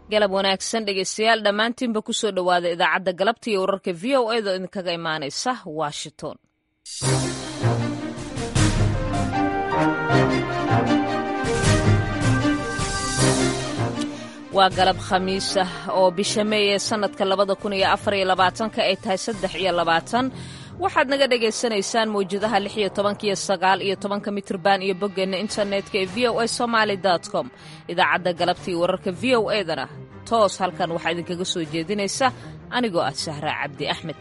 galab wanaagsan dhegeystayaal dhammaantiinba ku soo dhowaada idaacadda galabta iyo wararka v o edo idinkaga imaanaysa washington waa galab khamiis ah oo bisha meey ee sannadka labada kun iyo afar iyo labaatanka ay tahay saddex iyo labaatan waxaad naga dhagaysanaysaan mawjadaha lix iyo tobanka iyo sagaal iyo tobanka mitrban iyo boggeenna internetka ee v o a somaali com idaacadda galabta iyo wararka v o edana toos halkan waxaa idinkaga soo jeedinaysa anigoo ah sahra cabdi axmed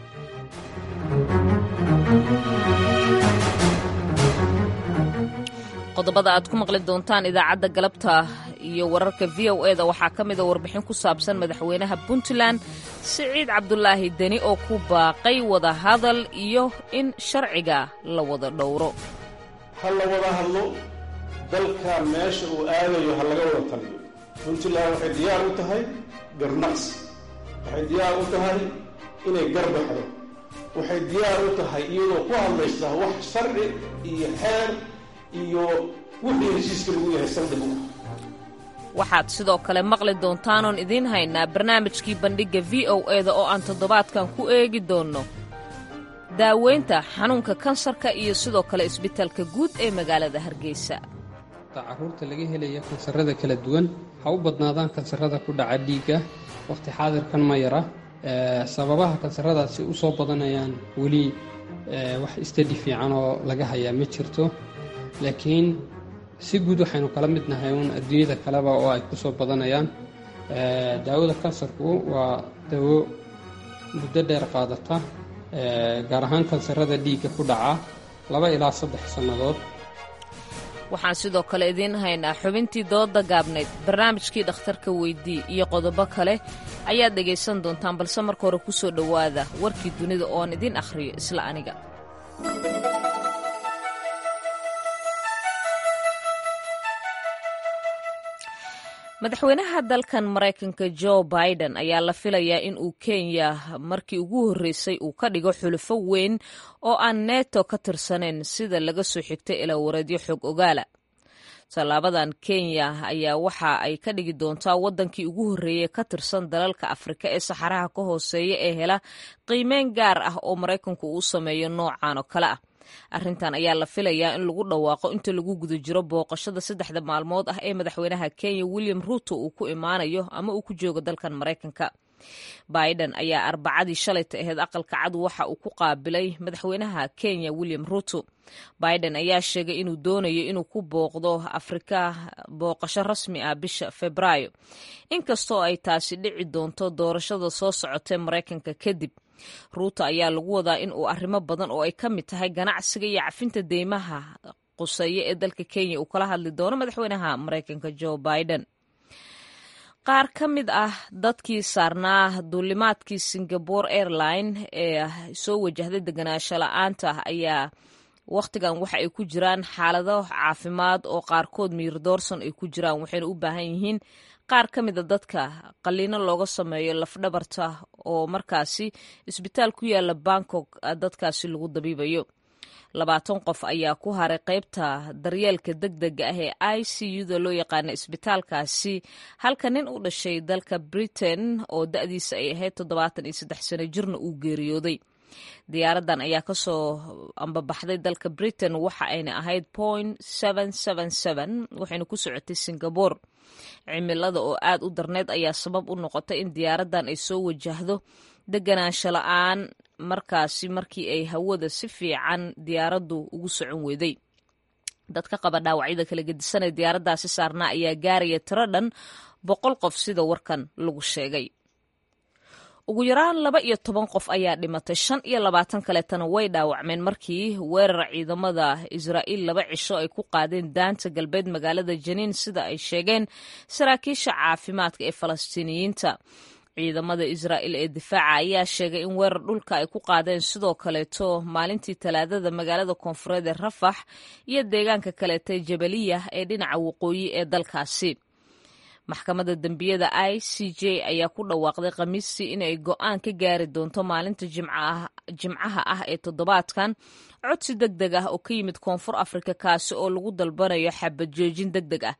qodobada aad ku maqli doontaan idaacadda galabta iyo wararka v o eda waxaa ka mida warbixin ku saabsan madaxweynaha puntland siciid cabdulaahi deni oo ku baaqay wada hadal iyo in sharciga la wada dhowro ha la wada hadlo dalka meesha uu aadayo ha laga wada taliyo puntland waxay diyaar u tahay garnaqsi waxay diyaar u tahay inay garbaxdo waxay diyaar u tahay iyadoo ku hadlaysa wax sharci iyo xeer iyo wixii heshiiska lagu yahay saldhig u ah waxaad sidoo kale maqli doontaanoon idiin haynaa barnaamijkii bandhigga v o eda oo aan toddobaadkan ku eegi doonno daaweynta xanuunka kansarka iyo sidoo kale isbitaalka guud ee magaalada hargeysa caruurta laga helaya kansarada kala duwan ha u badnaadaan kansarada ku dhaca dhiigga wakhti xaadirkan ma yara sababaha kansaradaasi u soo badanayaan weli wax istadi fiican oo laga hayaa ma jirto laakiin si guud waxaynu kala mid nahay uun adduunyada kaleba oo ay ku soo badanayaan daawada kansarku waa dawo muddo dheer qaadata gaar ahaan kansarada dhiigga ku dhaca laba ilaa saddex sannadood waxaan sidoo kale idiin haynaa xubintii dooda gaabnayd barnaamijkii dhakhtarka weydii iyo qodobo kale ayaad dhegaysan doontaan balse marka hore ku soo dhowaada warkii dunida ooan idiin akhriyo isla aniga madaxweynaha dalkan maraykanka jo biden ayaa la filayaa in uu kenya markii ugu horreysay uu ka dhigo xulufo weyn oo aan neto ka tirsanayn sida laga soo xigtay ilaa wareedyo xog ogaala tallaabadan kenya ayaa waxa ay ka dhigi doontaa waddankii ugu horreeyey ka tirsan dalalka afrika ee saxaraha ka hooseeya ee hela qiimeyn gaar ah oo maraykanku uu sameeyo noocan oo kale ah arrintan ayaa la filayaa in lagu dhawaaqo inta lagu guda jiro booqashada saddexda maalmood ah ee madaxweynaha kenya william ruuto uu ku imaanayo ama uu ku joogo dalkan maraykanka biden ayaa arbacadii shalayta aheyd aqalka cad waxa uu ku qaabilay madaxweynaha kenya william ruuto biden ayaa sheegay inuu doonayo inuu ku booqdo afrika booqasho rasmi ah bisha febraayo inkastoo ay taasi dhici doonto doorashada soo socotee maraykanka kadib ruuto ayaa lagu wadaa in uu arrimo badan oo ay ka mid tahay ganacsiga iyo cafinta deymaha quseeya ee dalka kenya uu kala hadli doono madaxweynaha maraykanka jo biden qaar ka mid ah dadkii saarnaa duulimaadkii singapore airline ee soo wajahday deganaansho la-aanta ayaa wakhtigan waxa ay ku jiraan xaalado caafimaad oo qaarkood miir doorson ay ku jiraan waxayna u baahan yihiin qaar ka mida dadka qaliino looga sameeyo lafdhabarta oo markaasi isbitaal ku yaala bangkok dadkaasi lagu dabiibayo labaatan qof ayaa ku haray qaybta daryeelka deg dega ah ee i c u-da loo yaqaana isbitaalkaasi halka nin u dhashay dalka britain oo da-diisa ay ahayd toddobaatan iyo saddex sano jirna uu geeriyooday diyaaradan ayaa kasoo ambabaxday dalka britain waxa ayna ahayd point waxayna ku socotay singapore cimilada oo aad u darneyd ayaa sabab u noqotay in diyaaradan ay soo wajahdo deganaansho la-aan markaasi markii ay hawada si fiican diyaaraddu ugu socon weeday dadka qaba dhaawacyada kala gedisanee diyaaraddaasi saarnaa ayaa gaaraya tiro dhan boqol qof sida warkan lagu sheegay ugu yaraan laba iyo toban qof ayaa dhimatay shan iyo labaatan kaleetana way dhaawacmeen markii weerar ciidamada israa'iil laba cisho ay ku qaadeen daanta galbeed magaalada janiin sida ay sheegeen saraakiisha caafimaadka ee falastiiniyiinta ciidamada israa'iil ee difaaca ayaa sheegay in weerar dhulka ay ku qaadeen sidoo kaleeto maalintii talaadada magaalada koonfureed ee rafax iyo deegaanka kaleeta jabaliya ee dhinaca waqooyi ee dalkaasi maxkamadda dembiyada i c j ayaa ku dhawaaqday khamiistii inay go'aan ka gaari doonto maalinta jimcaha ah ee toddobaadkan codsi deg deg ah oo ka yimid koonfur afrika kaasi oo lagu dalbanayo xabad joojin deg deg ah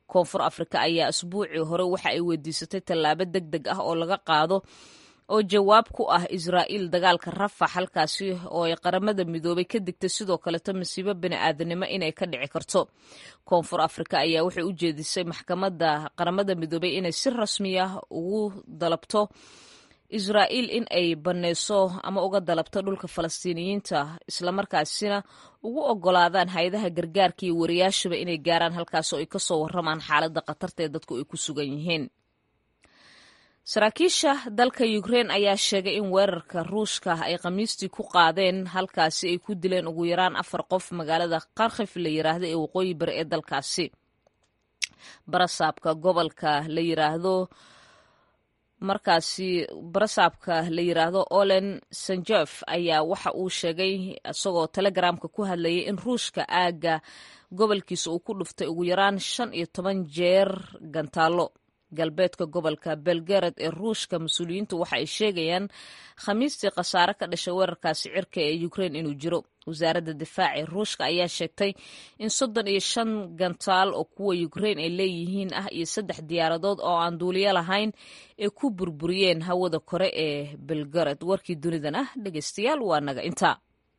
koonfur afrika ayaa asbuucii hore waxa ay weydiisatay tallaabo deg deg ah oo laga qaado oo jawaab ku ah israa'iil dagaalka rafax halkaasi oo ay qaramada midoobay ka digtay sidoo kaleto masiibo bini'aadanimo inay ka dhici karto koonfur afrika ayaa waxay u jeedisay maxkamadda qaramada midoobay inay si rasmi ah ugu dalabto israa'iil in ay bannayso ama uga dalabto dhulka falastiiniyiinta islamarkaasina ugu ogolaadaan hay-adaha gargaarka iyo wariyaashaba inay gaaraan halkaas oo ay ka soo warramaan xaaladda khatarta ee dadku ay ku sugan yihiin saraakiisha dalka ukrein ayaa sheegay in weerarka ruushka ay khamiistii ku qaadeen halkaasi ay ku dileen ugu yaraan afar qof magaalada kharkhif la yiraahdo ee waqooyi bari ee dalkaasi barasaabka gobolka la yiraahdo markaasi barasaabka la yiraahdo olen sanjef ayaa waxa uu sheegay isagoo telegramka ku hadlayay in ruushka aagga gobolkiisa uu ku dhuftay ugu yaraan shan iyo toban jeer gantaalo galbeedka gobolka belgarad ee ruushka mas-uuliyiintu waxa ay sheegayaan khamiistii khasaare ka dhashay weerarkaasi cirka ee ukrein inuu jiro wasaaradda difaaca ee ruushka ayaa sheegtay in soddon iyo shan gantaal oo kuwa ukrein ay leeyihiin ah iyo saddex diyaaradood oo aan duuliyo lahayn ay ku burburiyeen hawada kore ee belgarad warkii dunidan ah dhegeystayaal waa naga intaa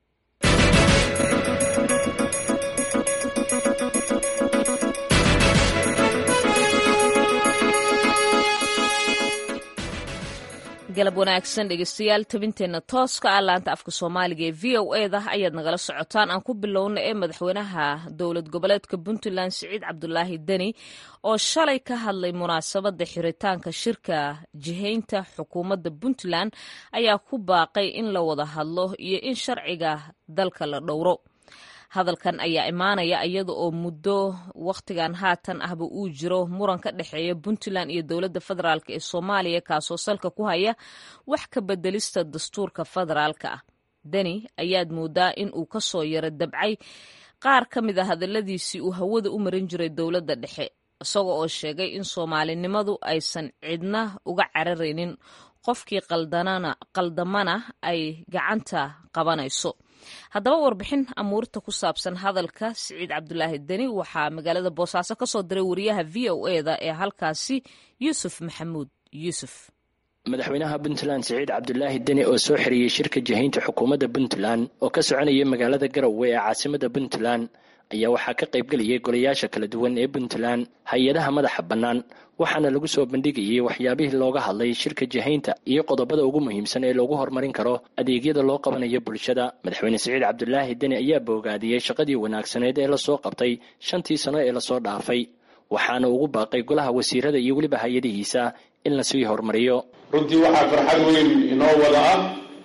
galab wanaagsan dhegeystayaal tabinteenna tooska ah laanta afka soomaaliga ee v o eda ayaad nagala socotaan aan ku bilowna ee madaxweynaha dowlad goboleedka puntland siciid cabdulaahi deni oo shalay ka hadlay munaasabadda xiritaanka shirka jihaynta xukuumadda puntland ayaa ku baaqay in la wada hadlo iyo in sharciga dalka la dhowro hadalkan ayaa imaanaya iyada oo muddo wakhtigan haatan ahba uu jiro muran ka dhexeeya puntland iyo dowladda federaalk ee soomaaliya kaasoo salka ku haya wax ka bedelista dastuurka federaalka ah deni ayaad moodaa in uu ka soo yaro dabcay qaar ka mid a hadalladiisii uu hawada u marin jiray dowladda dhexe isaga oo sheegay in soomaalinimadu aysan cidna uga cararaynin qofkii qaldamana ay gacanta qabanayso haddaba warbixin amuurta ku saabsan hadalka siciid cabdulaahi deni waxaa magaalada boosaaso ka soo diray wariyaha v o eda ee halkaasi yuusuf maxamuud yuusuf madaxweynaha puntland siciid cabdulaahi deni oo soo xiriyey shirka jihaynta xukuumadda puntland oo ka soconaya magaalada garowe ee caasimada puntland ayaa waxaa ka qaybgelayay golayaasha kala duwan ee puntland hay-adaha madaxa bannaan waxaana lagu soo bandhigayay waxyaabihii looga hadlay shirka jihaynta iyo qodobada ugu muhiimsan ee loogu horumarin karo adeegyada loo qabanayo bulshada madaxweyne siciid cabdulaahi deni ayaa boogaadiyey shaqadii wanaagsaneed ee lasoo qabtay shantii sano ee lasoo dhaafay waxaana ugu baaqay golaha wasiirada iyo weliba hay-adihiisa in lasii horumariyo runtii waxaa farxad weyn inoo wada ah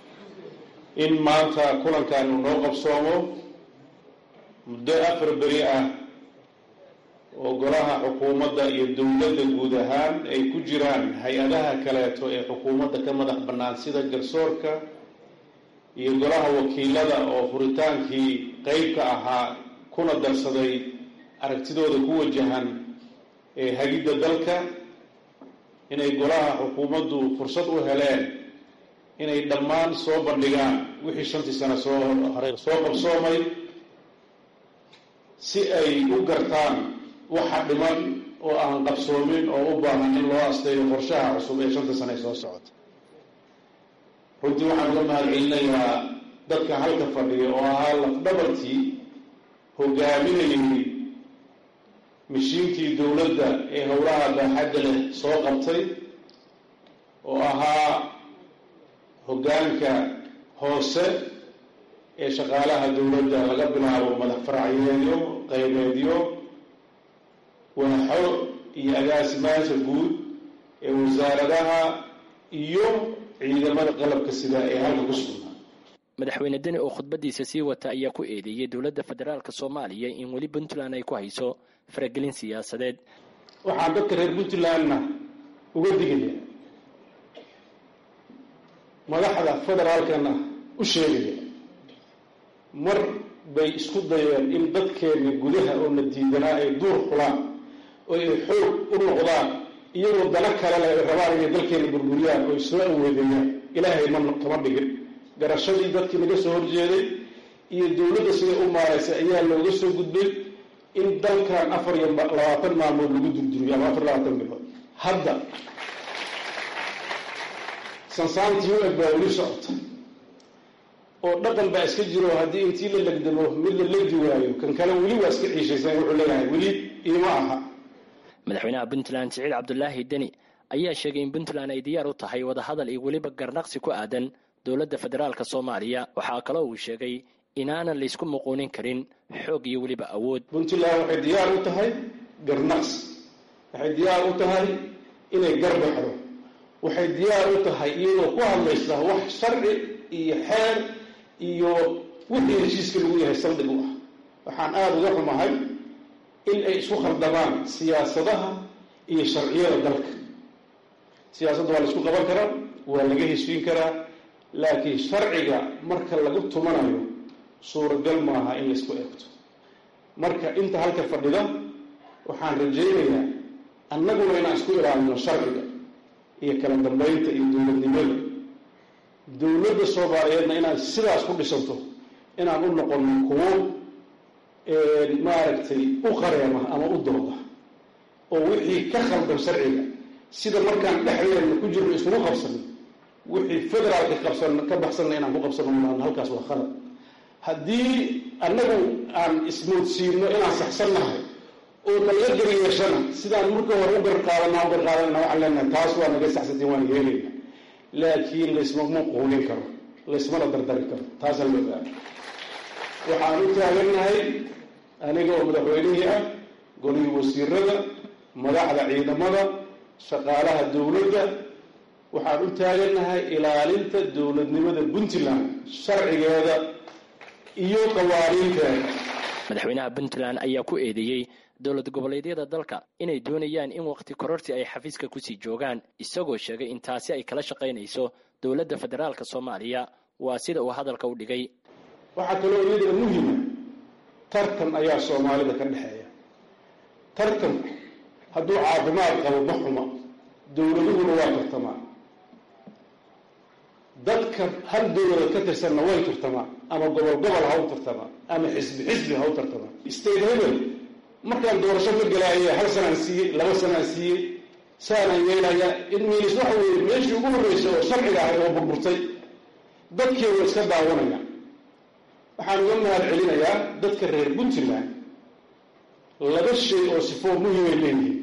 in maanta kulankaanu noo qabsoomo muddo afar beri ah oo golaha xukuumadda iyo dowladda guud ahaan ay ku jiraan hay-adaha kaleeto ee xukuumadda ka madax bannaan sida garsoorka iyo golaha wakiilada oo furitaankii qeyb ka ahaa kuna darsaday aragtidooda ku wajahan ee hagidda dalka inay golaha xukuumaddu fursad u heleen inay dhammaan soo bandhigaan wixii shantii sano soo hore soo qabsoomay si ay u gartaan waxa dhiman oo aan qabsoomin oo u baahan in loo asteeyo qorshaha cusub ee shanta sane soo socota runtii waxaan uga mahad celinayaa dadka halka fadhiya oo ahaa lafdhabartii hogaaminayay mashiinkii dowladda ee howlaha baaxadda leh soo qabtay oo ahaa hoggaanka hoose ee shaqaalaha dowladda laga bilaabo madax faracyeedyo qaybeedyo waaxo iyo agaasimaasha guud ee wasaaradaha iyo ciidamada qalabka sida ee halka ku sugnaa madaxweyne deni oo khudbadiisa sii wata ayaa ku eedeeyey dowladda federaalk soomaaliya in weli puntland ay ku hayso faragelin siyaasadeed waxaan dadka reer puntlandna uga digaya madaxda federaalkana u sheegaya mar bay isku dayeen in dadkeenna gudaha oo na diidanaa ay duur xulaan oo ay xoog u noqdaan iyagoo dana kale leh ay rabaan inay dalkeena burburiyaan oo ay soo aweedeeyaan ilaahay ma kama dhigin garashadii dadkii naga soo horjeeday iyo dowladda siday u maaraysay ayaa looga soo gudbay in dalkan afar iyo labaatan maalmood lagu durduriyo ama afar labaatan bilood hadda sansaantii u eg baa weli socota oo dhaqan baa iska jiro haddii intii la legdamo mid la legdi waayo kan kale weli waa iska ciishaysan wuxuu leeyahay weli iima aha madaxweynaha puntland siciid cabdulaahi deni ayaa sheegay in puntland ay diyaar u tahay wadahadal iyo weliba garnaqsi ku aadan dowladda federaalk soomaaliya waxaa kaloo uu sheegay inaanan laysku muquunin karin xoog iyo weliba awood puntland waxay diyaar u tahay garnaqsi waxay diyaar u tahay inay garbaxdo waxay diyaar u tahay iyadoo ku hadlaysa wax sharci iyo xeer iyo wixii heshiiska lagu yahay saldhig u ah waxaan aada uga xumahay in ay isku khaldamaan siyaasadaha iyo sharciyada dalka siyaasadda waa la isku qaban karaa waa laga heshiin karaa laakiin sharciga marka lagu tumanayo suuragal maaha in laysku eegto marka inta halka fadhida waxaan rajaynayaa annaguna inaan isku ilaalino sharciga iyo kala dambeynta iyo dowladnimada dowladda soomaaliyeedna inaad sidaas ku dhisanto inaan u noqono kuwo maaragtay u qareema ama u dooda oo wixii ka khaldan sharciga sida markaan dhexdeedna ku jirno iskugu qabsano wixii federaalka qabsan ka baxsanna inaan ku qabsano maan halkaas waa khalad haddii annagu aan ismoodsiino inaan saxsannahay oo nalaga gariyeeshana sidaan marka hore u garqaadanaa u garqaadanana waxaan leenahay taas waa naga saxsantiin waan yeelayna laakiin laysmama quulin karo laysmana dardari karo taasaan la ogaana waxaan u taagannahay aniga oo madaxweynihii ah golihii wasiirada madaxda ciidamada shaqaalaha dowladda waxaan u taagannahay ilaalinta dowladnimada puntland sharcigeeda iyo qawaaniinteeda madaxweynaha puntland ayaa ku eedeeyey dowlad goboleedyada dalka inay doonayaan in waqti kororsi ay xafiiska kusii joogaan isagoo sheegay in taasi ay kala shaqaynayso dowladda federaalk soomaaliya waa sida uu hadalka u dhigay waxaa kaloo iyadana muhima tartan ayaa soomaalida ka dhexeeya tartanku hadduu caafimaad qabo ma xuma dowladuhuna waa tartamaan dadka hal dowladood ka tirsanna way tartamaan ama gobol gobol ha u tartamaan ama xisbi xisbi ha u tartamaan state hebel markaan doorasho ka galaaya hal sanaan siiyey laba sanaan siiyey saanaan yeelayaa inminis waxa weeye meeshii ugu horreysay oo sharciga ahayd oo burburtay dadkii waa iska daawanaya waxaan uga mahad celinayaa dadka reer puntland laba shay oo sifoo muhimay leeyihiin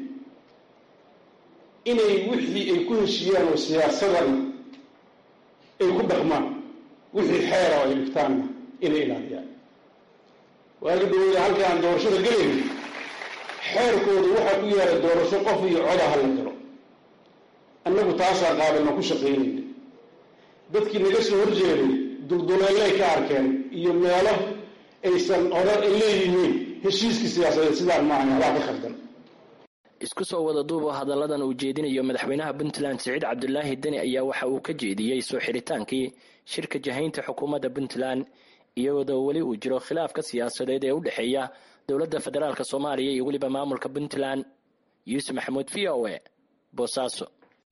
inay wixii ay ku heshiiyaan oo siyaasadan ay ku dhaqmaan wixii xeera oo ay dhigtaanna inay ilaaliyaan waagi dhaweyda halka aan doorashada gelaynin xeerkooda waxaa ku yaala doorasho qof iyo coda ha la galo annagu taasaa qaadana ku shaqaynayna dadkii naga soo horjeeday dulduleelay ka arkeen iyo meelo aysan hore ay leeyihiin heshiiskii siyaasadeed sidaan maahan waxbaa ka khaldan isku soo wada duubo hadalladan uu jeedinayo madaxweynaha puntland siciid cabdulaahi deni ayaa waxa uu ka jeediyey soo xidhitaankii shirka jahaynta xukuumadda puntland iyadoo weli uu jiro khilaafka siyaasadeed ee u dhexeeya dowladda federaalk soomaaliya iyo weliba maamulka puntland yuusuf maxamuud v o e boosaaso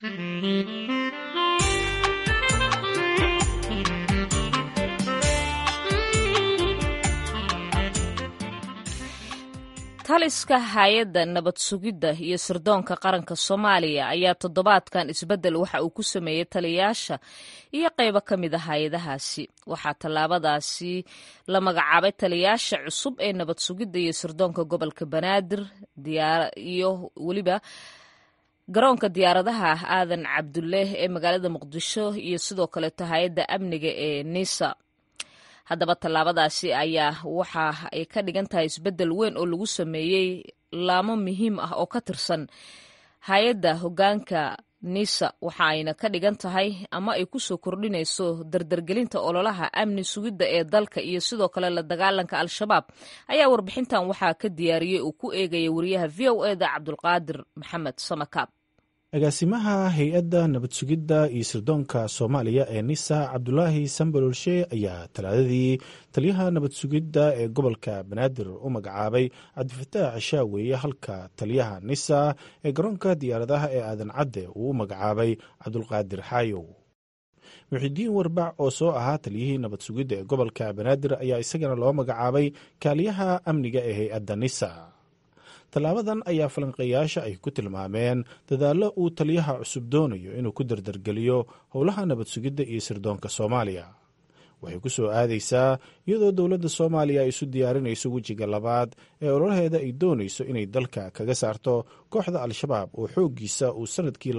taliska hay-adda nabad sugidda iyo sirdoonka qaranka soomaaliya ayaa toddobaadkan isbeddel waxa uu ku sameeyey taliyayaasha iyo qaybo ka mid a hay-adahaasi waxaa tallaabadaasi la magacaabay taliyayaasha cusub ee nabad sugidda iyo sirdoonka gobolka banaadir iyo weliba garoonka diyaaradaha aadan cabduleeh ee magaalada muqdisho iyo sidoo kaleeto hay-adda amniga ee nisa haddaba tallaabadaasi ayaa waxa ay ka dhigan tahay isbeddel weyn oo lagu sameeyey laamo muhiim ah oo ka tirsan hay-adda hoggaanka nisa waxa ayna ka dhigan tahay ama ay kusoo kordhinayso dardargelinta ololaha amni sugidda ee dalka iyo sidoo kale la dagaalanka al-shabaab ayaa warbixintan waxaa ka diyaariyey uu ku eegaya wariyaha v o eda cabdulqaadir maxamed samakaab agaasimaha hay-adda nabad sugidda iyo sirdoonka soomaaliya ee nisa cabdulaahi sambalolshe ayaa talaadadii taliyaha nabad sugidda ee gobolka banaadir u magacaabay cabdifataax shaaweeye halka taliyaha nisa ee garoonka diyaaradaha ee aadan cadde uu u magacaabay cabdulqaadir xaayow muxidiin warbac oo soo ahaa taliyihii nabad sugidda ee gobolka banaadir ayaa isagana loo magacaabay kaaliyaha amniga ee hay-adda nisa tallaabadan ayaa falanqeeyaasha ay ku tilmaameen dadaallo uu taliyaha cusub doonayo inuu ku dardargeliyo howlaha nabad sugidda iyo sirdoonka soomaaliya waxay ku soo aadaysaa iyadoo dowladda soomaaliya ay isu diyaarinayso wejiga labaad ee ololaheeda ay doonayso inay dalka kaga saarto kooxda al-shabaab oo xooggiisa uu sannadkii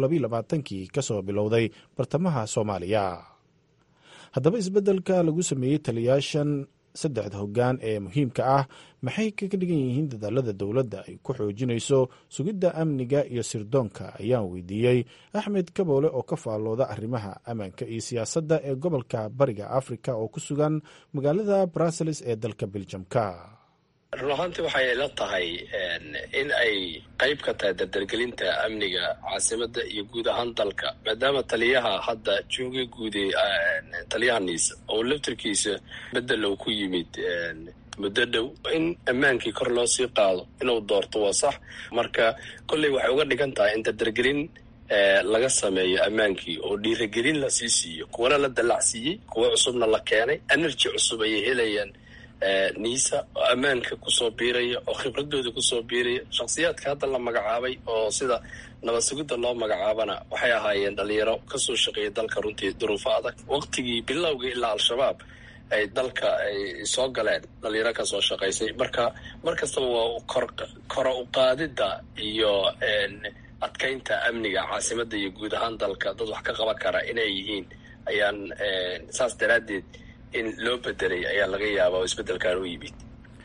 kii ka soo bilowday bartamaha soomaaliya haddaba isbeddelka lagu sameeyey taliyaashan saddexda hoggaan ee muhiimka ah maxay kaga dhigan yihiin dadaalada dowladda ay ku xoojinayso sugidda amniga iyo sirdoonka ayaan weydiiyey axmed kaboole oo ka faallooda arrimaha ammaanka iyo siyaasadda ee gobolka bariga afrika oo ku sugan magaalada brussels ee dalka beljamka run ahaantii waxay ila tahay in ay qayb ka tahay dardargelinta amniga caasimadda iyo guud ahaan dalka maadaama taliyaha hadda jooga guude taliyaha niisa oo laftarkiisa bedel uu ku yimid muddo dhow in ammaankii kor loo sii qaado inuu doorto waa sax marka kolley waxay uga dhigan tahay in dardargelin laga sameeyo ammaankii oo dhiiragelin lasii siiyo kuwana la dallacsiiyey kuwa cusubna la keenay energy cusub ayay helayaan niisa oo ammaanka kusoo biiraya oo khibradooda kusoo biiraya shakhsiyaadka hadda la magacaabay oo sida nabad sugidda loo magacaabana waxay ahaayeen dhalinyaro kasoo shaqeeya dalka runtii duruufo adag waqtigii bilowga ilaa al-shabaab ay dalka ay soo galeen dhalinyaro kasoo shaqaysay marka mar kastaba waa kor kora uqaadidda iyo adkaynta amniga caasimadda iyo guud ahaan dalka dad wax ka qaban kara inay yihiin ayaan saas daraaddeed in loo bedelay ayaa laga yaabaa oo isbeddelkan u yimid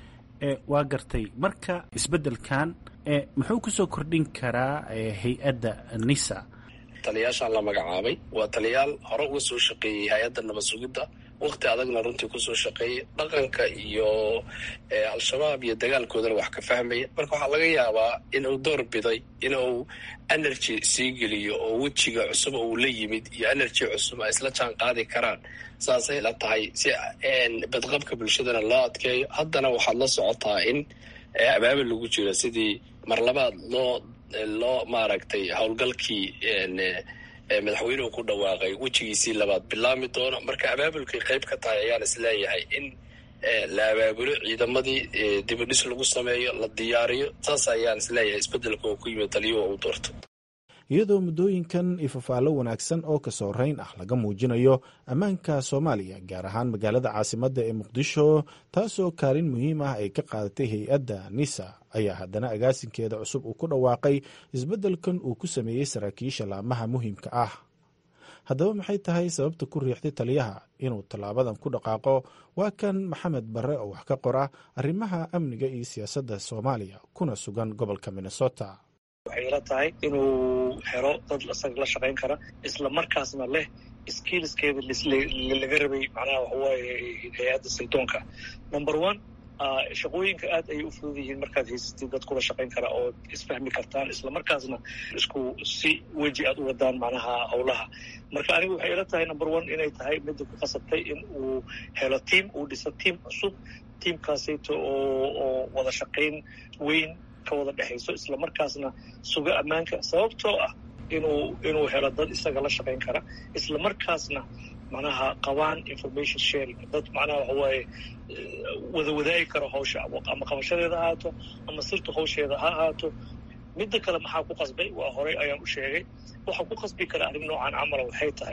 waa gartay marka isbeddelkan muxuu kusoo kordhin karaa hay-adda nisa taliyaashaan la magacaabay waa taliyaal hore uga soo shaqeeyey hay-adda nabad sugidda wakti adagna runtii kusoo shaqeeyay dhaqanka iyo al-shabaab iyo dagaalkoodana wax ka fahmaya marka waxaa laga yaabaa inuu door biday inuu energy sii geliyo oo wejiga cusub uu la yimid iyo energy cusub ay isla jaan qaadi karaan saasay la tahay si badqabka bulshadana loo adkeeyo haddana waxaad la socotaa in abaabal lagu jiro sidii mar labaad loo loo maaragtay howlgalkii madaxweynuhu ku dhawaaqay wejigiisii labaad bilaami doono marka abaabulkay qayb ka tahay ayaan isleeyahay in la abaabulo ciidamadii dibadhis lagu sameeyo la diyaariyo saas ayaan isleeyahay isbeddelka oo ku yimid taliyuhu uu doorto iyadoo muddooyinkan ifafaallo wanaagsan oo ka soo rayn ah laga muujinayo ammaanka soomaaliya gaar ahaan magaalada caasimadda ee muqdisho taasoo kaalin muhiim ah ay ka qaadatay hay-adda nisa ayaa haddana agaasinkeeda cusub uu ku dhawaaqay isbeddelkan uu ku sameeyey saraakiisha laamaha muhiimka ah haddaba maxay tahay sababta ku riixday taliyaha inuu tallaabadan ku dhaqaaqo waa kan maxamed barre oo wax ka qora arrimaha amniga iyo siyaasadda soomaaliya kuna sugan gobolka minnesota waxay ila tahay inuu helo dad isaga la shaqayn kara isla markaasna leh skillskeeda laga rabay macnaha waxawaaye hay-adda saydoonka number one shaqooyinka aad ayay u fudud yihiin markaad haysatid dad kula shaqayn kara oo isfahmi kartaan isla markaasna isku si weji aad u wadaan macnaha howlaha marka aniga waxay ila tahay number one inay tahay midda ku qasabtay in uu helo team uu dhiso team cusub teamkaasayto oo oo wada shaqayn weyn ka wada dhexayso isla markaasna suga ammaanka sababtoo ah inuu inuu helo dad isaga la shaqayn kara isla markaasna macnaha qabaan information sharing dad macnaha waxawaaye wada wadaagi karo hawsha ama qabashadeeda ha ahaato ama sirta hawsheeda ha ahaato midda kale maxaa ku qasbay waa horey ayaan u sheegay waxaa ku qasbi kara arrin noocan camala waxay tahay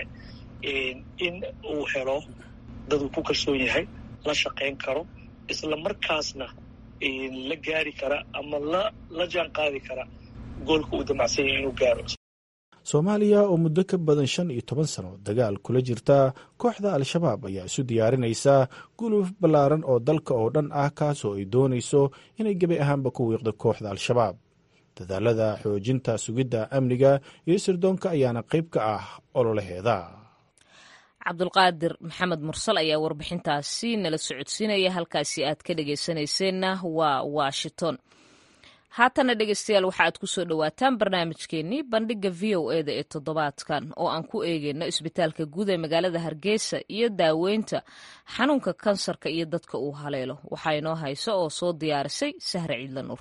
in uu helo dad uu ku kalsoon yahay la shaqayn karo isla markaasna la gaari kara ama la la jaan qaadi kara goolka uu damacsan yahay inuu gaaro soomaaliya oo muddo ka badan shan iyo toban sano dagaal kula jirta kooxda al-shabaab ayaa isu diyaarinaysa guluf ballaaran oo dalka oo dhan ah kaasoo ay doonayso inay gebi ahaanba ku wiiqdo kooxda al-shabaab dadaalada xoojinta sugidda amniga iyo sirdoonka ayaana qayb ka ah ololaheeda cabdulqaadir maxamed mursal ayaa warbixintaasi nala socodsiinaya halkaasi aad ka dhegaysanayseena waa washington haatana dhegeystayaal waxa aad ku soo dhowaataan barnaamijkeenii bandhiga v o eda ee toddobaadkan oo aan ku eegeyno isbitaalka guud ee magaalada hargeysa iyo daaweynta xanuunka kansarka iyo dadka uu haleelo waxaa inoo hayso oo soo diyaarisay sahre ciidla nuur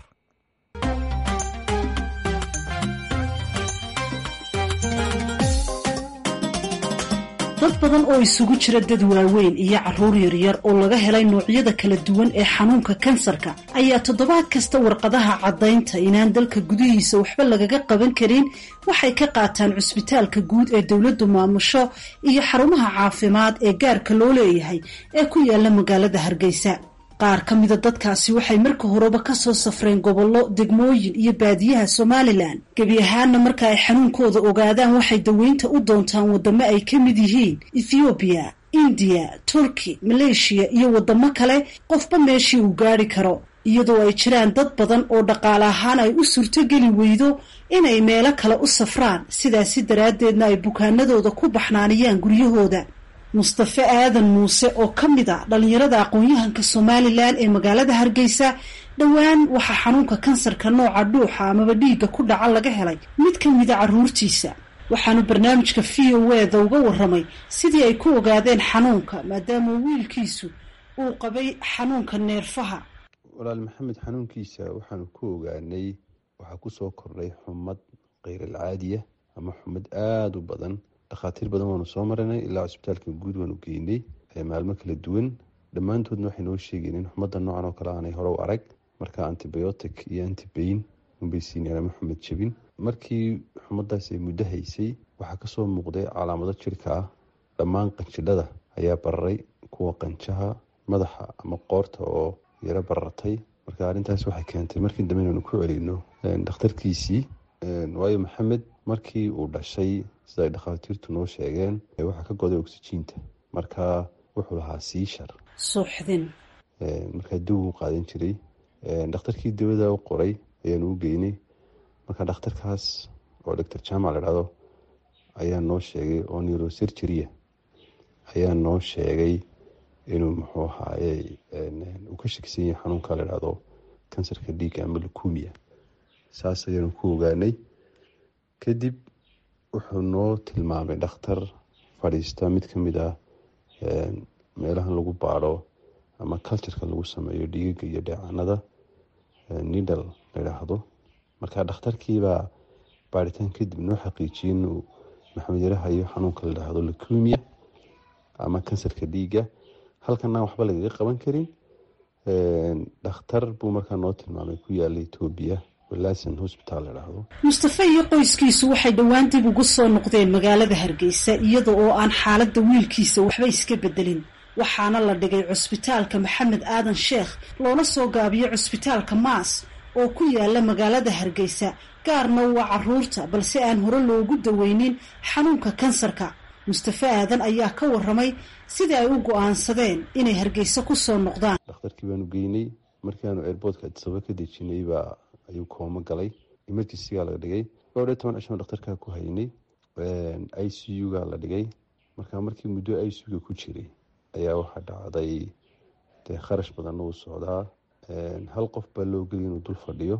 dad badan oo isugu jira dad waaweyn iyo carruur yaryar oo laga helay noocyada kala duwan ee xanuunka kansarka ayaa toddobaad kasta warqadaha caddaynta inaan dalka gudihiisa waxba lagaga qaban karin waxay ka qaataan cusbitaalka guud ee dowladdu maamusho iyo xarumaha caafimaad ee gaarka loo leeyahay ee ku yaala magaalada hargeysa qaar ka mida dadkaasi waxay marka horeba ka soo safreen gobollo degmooyin iyo baadiyaha somalilan gebi ahaanna marka ay xanuunkooda ogaadaan waxay daweynta u doontaan waddamo ay ka mid yihiin ethoobiya indiya turki maleeshiya iyo waddamo kale qofba meeshii uu gaadhi karo iyadoo ay jiraan dad badan oo dhaqaale ahaan ay u suurtogeli weydo inay meelo kale u safraan sidaasi daraaddeedna ay bukaanadooda ku baxnaaniyaan guryahooda mustafe aadan muuse oo ka mid a dhallinyarada aqoon-yahanka somalilan ee magaalada hargeysa dhowaan waxaa xanuunka kansarka nooca dhuuxa amaba dhiigga ku dhaca laga helay mid ka mida carruurtiisa waxaanu barnaamijka v o eda uga warramay sidii ay ku ogaadeen xanuunka maadaama wiilkiisu uu qabay xanuunka neerfaha walaal maxamed xanuunkiisa waxaanu ku ogaanay waxaa kusoo kordhay xumad keyrilcaadiya ama xumad aada u badan dhakhaatiir badan waanu soo marinay ilaa cusbitaalka guud waanu geynay maalmo kala duwan dhammaantoodna waxay noo sheegeen in xumadda noocan oo kale aanay hore u arag marka antibiotic iyo antibain unbay siineen ama xumad jebin markii xumadaas ay muddo haysay waxaa kasoo muuqday calaamado jirka ah dhammaan qanjidhada ayaa bararay kuwa qanjaha madaxa ama qoorta oo yaro barartay marka arrintaas waxay keentay markii dambe inaanu ku celino dhakhtarkiisii waayo maxamed markii uu dhashay sida ay dhakhaatiirtu noo sheegeen waxaa ka goday oksijiinta marka wuxuu lahaa siishar suuxdin markaa dib uu qaadan jiray dhakhtarkii dawada u qoray ayaanu u geynay marka dhakhtarkaas oo doctor jaamac la dhahdo ayaa noo sheegay oo neurosurgeria ayaa noo sheegay inuu muxuu ahaaye uu ka shakisan yahay xanuunka la dhahdo kansarka dhiigga ama lukumia saas ayaanu ku ogaanay kadib wuxuu noo tilmaamay dhakhtar fadhiista mid ka mid ah meelahan lagu baadho ama cultureka lagu sameeyo dhiigaga iyo dheecanada nidal la yidhaahdo marka dhakhtarkiibaa baadhitaan kadib noo xaqiijiyey inuu maxamed yarahayo xanuunka la yidhaahdo lucumia ama kansarka dhiigga halkanaan waxba lagaga qaban karin dhakhtar buu markaa noo tilmaamay ku yaala etoobiya walasan hosbital la dhahdo mustafe iyo qoyskiisu waxay dhowaan dib ugu soo noqdeen magaalada hargeysa iyada oo aan xaaladda wiilkiisa waxba iska bedelin waxaana la dhigay cusbitaalka maxamed aadan sheekh loola soo gaabiyo cusbitaalka maas oo ku yaala magaalada hargeysa gaarna waa caruurta balse aan hore loogu daweynin xanuunka kansarka mustafe aadan ayaa ka waramay sidii ay u go-aansadeen inay hargeysa ku soo noqdaan dhakhtarkii baanu geynay markiaanu airboortka adisaba ka dejinay baa ayuu koomo galay emergencyga la dhigay dhowr iyo toban cishan dhakhtarkaa ku haynay i c u ga la dhigay marka markii muddo i c u-ga ku jiray ayaa waxaa dhacday dee kharash badanna uu socdaa hal qof baa loo geliy inuu dul fadhiyo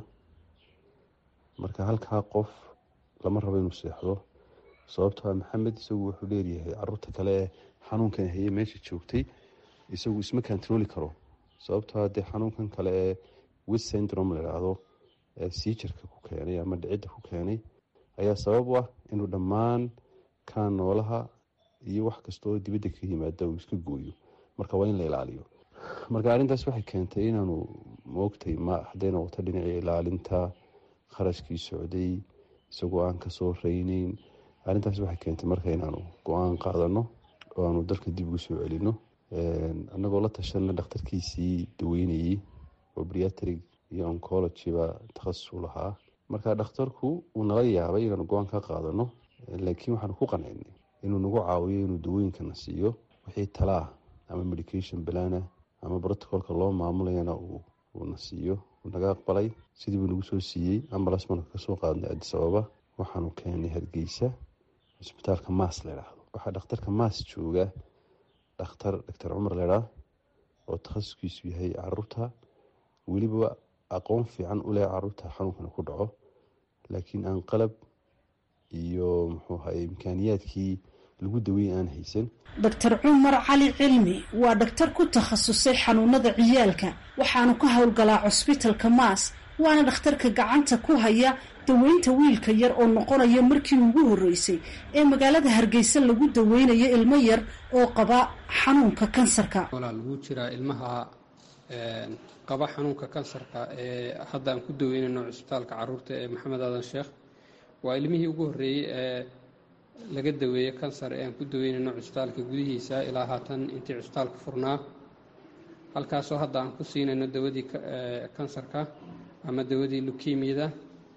marka halkaa qof lama rabo inuu seexdo sababtoa maxamed isagu wuxuu dheeryahay caruurta kale ee xanuunkan haye meesha joogtay isagu isma kantarooli karo sababtoa dee xanuunkan kale ee wis syndrome la idhaahdo ee siijarka ku keenay ama dhicidda ku keenay ayaa sabab u ah inuu dhammaan kaa noolaha iyo wax kasta oo dibadda ka yimaada uu iska gooyo marka waa in la ilaaliyo marka arrintaas waxay keentay inaanu moogtay ma hadday noqoto dhinacii ilaalinta kharashkii socday isagoo aan kasoo reyneyn arrintaas waxay keentay marka inaanu go-aan qaadano oo aanu dalka dib ugu soo celino annagoo la tashana dhakhtarkiisii daweynayey oo briatrig iyo oncologyba takhasus u lahaa marka dhakhtarku uu nala yaabay inaanu go-aan ka qaadano laakiin waxaanu ku qancinay inuu nagu caawiyo inuu dawooyinkana siiyo wixii talaa ama medication balana ama brotocolka loo maamulayana uuna siiyo uu naga aqbalay sidii buu nagu soo siiyey ambalas baanu kasoo qaadnay adis ababa waxaanu keenay hargeysa cisbitaalka maas la idhaahdo waxaa dhakhtarka maas jooga dhakhtar doctor cumar ledhaa oo takhasuskiisu yahay caruurta weliba aqoon fiican u leh caruurta xanuunkana ku dhaco laakiin aan qalab iyo muxuu ahaye imkaaniyaadkii lagu daweyn aan haysan doctor cumar cali cilmi waa dhaktar ku takhasusay xanuunada ciyaalka waxaanu ka howlgalaa cusbitalka maas waana dhakhtarka gacanta ku haya daweynta wiilka yar oo noqonaya markii ugu horreysay ee magaalada hargeysa lagu daweynayo ilmo yar oo qaba xanuunka kansarka walaal wuu jiraa ilmaha qaba xanuunka kansarka ee hadda aan ku daweynayno cisbitaalka caruurta ee maxamed aadan sheekh waa ilmihii ugu horreeyey ee laga daweeye kansar ee aan ku daweynayno cisbitaalka gudihiisa ilaa haatan intii cisbitaalka furnaa halkaasoo hadda aan ku siinayno dawadii kansarka ama dawadii lukemiyada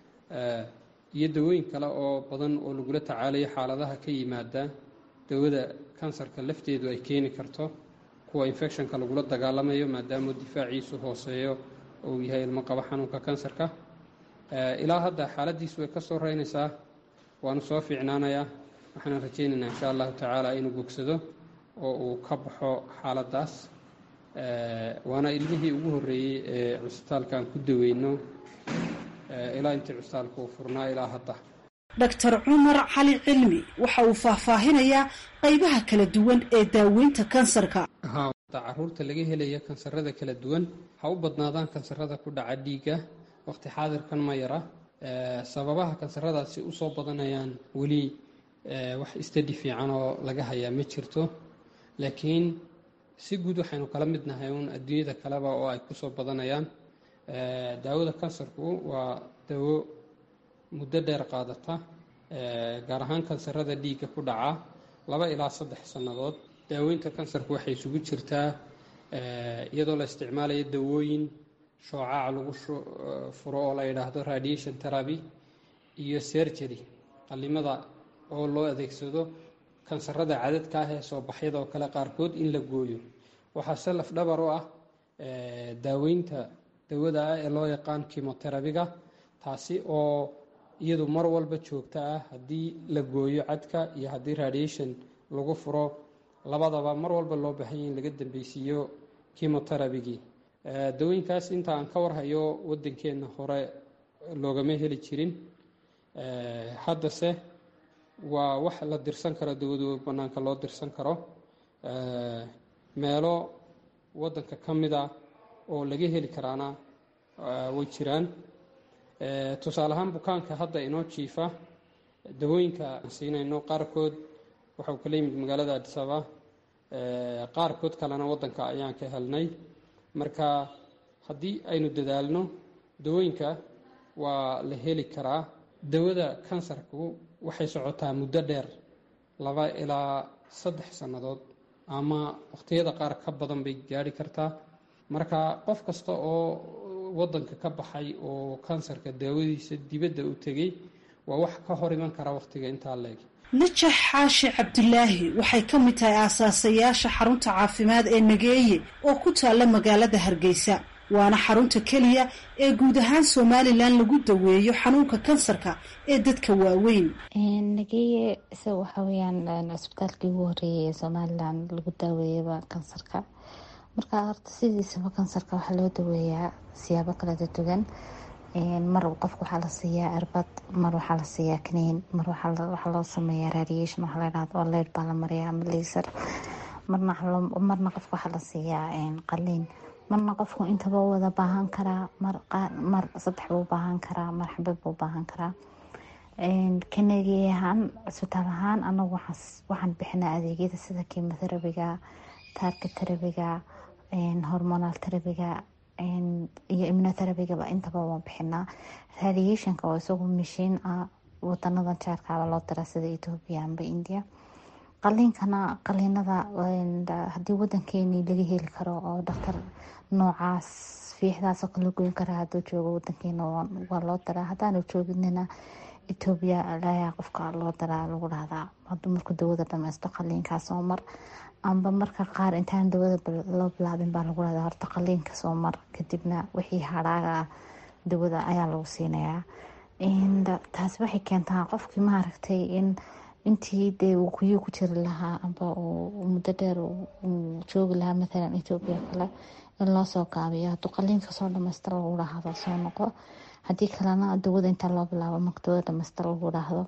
iyo dawooyin kale oo badan oo lagula tacaalayo xaaladaha ka yimaada dawada kansarka lafteedu ay keeni karto kuwa infectionka lagula dagaalamayo maadaama difaaciisu hooseeyo oo uu yahay ilmo qaba xanuunka kansarka ilaa hadda xaaladiisu way ka soo reynaysaa waanu soo fiicnaanayaa waxaana rajaynaynaa insha allahu tacaala inuu bogsado oo uu ka baxo xaaladaas waana ilmihii ugu horreeyey ee cusbitaalka aan ku daweyno ilaa intii cusbitaalka uu furnaa ilaa hadda doctor cumar cali cilmi waxa uu faahfaahinayaa qaybaha kala duwan ee daaweynta kansarka caruurta laga helaya kansarada kala duwan ha u badnaadaan kansarada ku dhaca dhiigga waqti xaadirkan ma yara sababaha kansaradaasi usoo badanayaan weli wax istadi fiican oo laga hayaa ma jirto laakiin si guud waxaynu kala mid nahay uun adduunyada kaleba oo ay kusoo badanayaan daawada kansarku waa dawo muddo dheer qaadata gaar ahaan kansarada dhiigga ku dhaca laba ilaa saddex sannadood daaweynta kansarku waxay isugu jirtaa iyadoo la isticmaalayo dawooyin shoocaca lagu furo oo la yidhaahdo radiation therapy iyo sergery qalimada oo loo adeegsado kansarada cadadka ah ee soo baxyada oo kale qaarkood in la gooyo waxaase lafdhabar u ah daaweynta dawada ah ee loo yaqaan kimoterabiga taasi oo iyadu mar walba joogta ah haddii la gooyo cadka iyo haddii radiation lagu furo labadaba mar walba loo baahanya in laga dambeysiiyo kimoterabigii dawooyinkaas inta aan ka warhayo waddankeenna hore loogama heli jirin haddase waa wax la dirsan karo dawadu bannaanka loo dirsan karo meelo waddanka ka mid a oo laga heli karaana way jiraan tusaale ahaan bukaanka hadda inoo jiifa dawooyinka aan siinayno qaarkood waxau kala yimid magaalada adisaba qaarkood kalena waddanka ayaan ka helnay marka haddii aynu dadaalno dawooyinka waa la heli karaa dawada kansarku waxay socotaa muddo dheer laba ilaa saddex sannadood ama waqhtiyada qaar ka badan bay gaari kartaa marka qof kasta oo waddanka ka baxay oo kansarka daawadiisa dibadda u tegey waa wax ka hor iman kara wakhtiga intaa leeg najax xaashi cabdulaahi waxay ka mid tahay aasaasayaasha xarunta caafimaad ee nageeye oo ku taalla magaalada hargeysa waana xarunta keliya ee guud ahaan somalilan lagu daweeyo xanuunka kansarka ee dadka waaweyn nageeye isaga waxa weyaan cisbitaalkii ugu horeeyay ee somalilan lagu daaweeyaba kansarka marka horta sidiisaba kansarka waxaa loo daweeyaa siyaabo kala duwan mar qofka waxaa la siiyaa irbad mar waxaa la siiyaa kaniin mar waxaa loo sameeyaa radiation waxaa la dhahdo oo leyd baa la mariyaa ama laser marna qofka waxaa la siiyaa qaliin marna qofku intaba wada baahan karaa mar saddex buu baahan karaa mar xabad buu baahan karaa kanagi ahaan cisbitaal ahaan anagu waxaan bixinaa adeegyada sida kimoterabiga taarka terabiga hormonal terabiga iyo immunoterabigaba intaba waan bixinaa radiationka oo isagu mashiin ah wadanada jaarkaaba loo dira sida ethoobia amba india qaliinkana qaliinada haddii wadankeeni laga heli karo oo dhaktar noocaas fiixdaasoo kala goyn kara haduu joogo wadankeena waa loo diraa haddaanu jooginina ethoobia ayaa qofka loo diraa lagu dhahdaa haduu markuu dawada dhameysto qaliinkaa soo mar amba marka qaar intaan dawada loo bilaabin baa lagu dhahdaa horta qaliinka soo mar kadibna wixii hadhaaga ah dawada ayaa lagu siinayaa taasi waxay keentaa qofkii maaragtay in intii dee uu kuyuu ku jiri lahaa amba uu muddo dheer uu joogi lahaa mathalan ethoobia kale in loo soo gaabiyo hadduu qaliinka soo dhamaystira lagu dhahdo soo noqo haddii kalena dawada intaa loo bilaabo marka dawada dhamaystira lagu dhahdo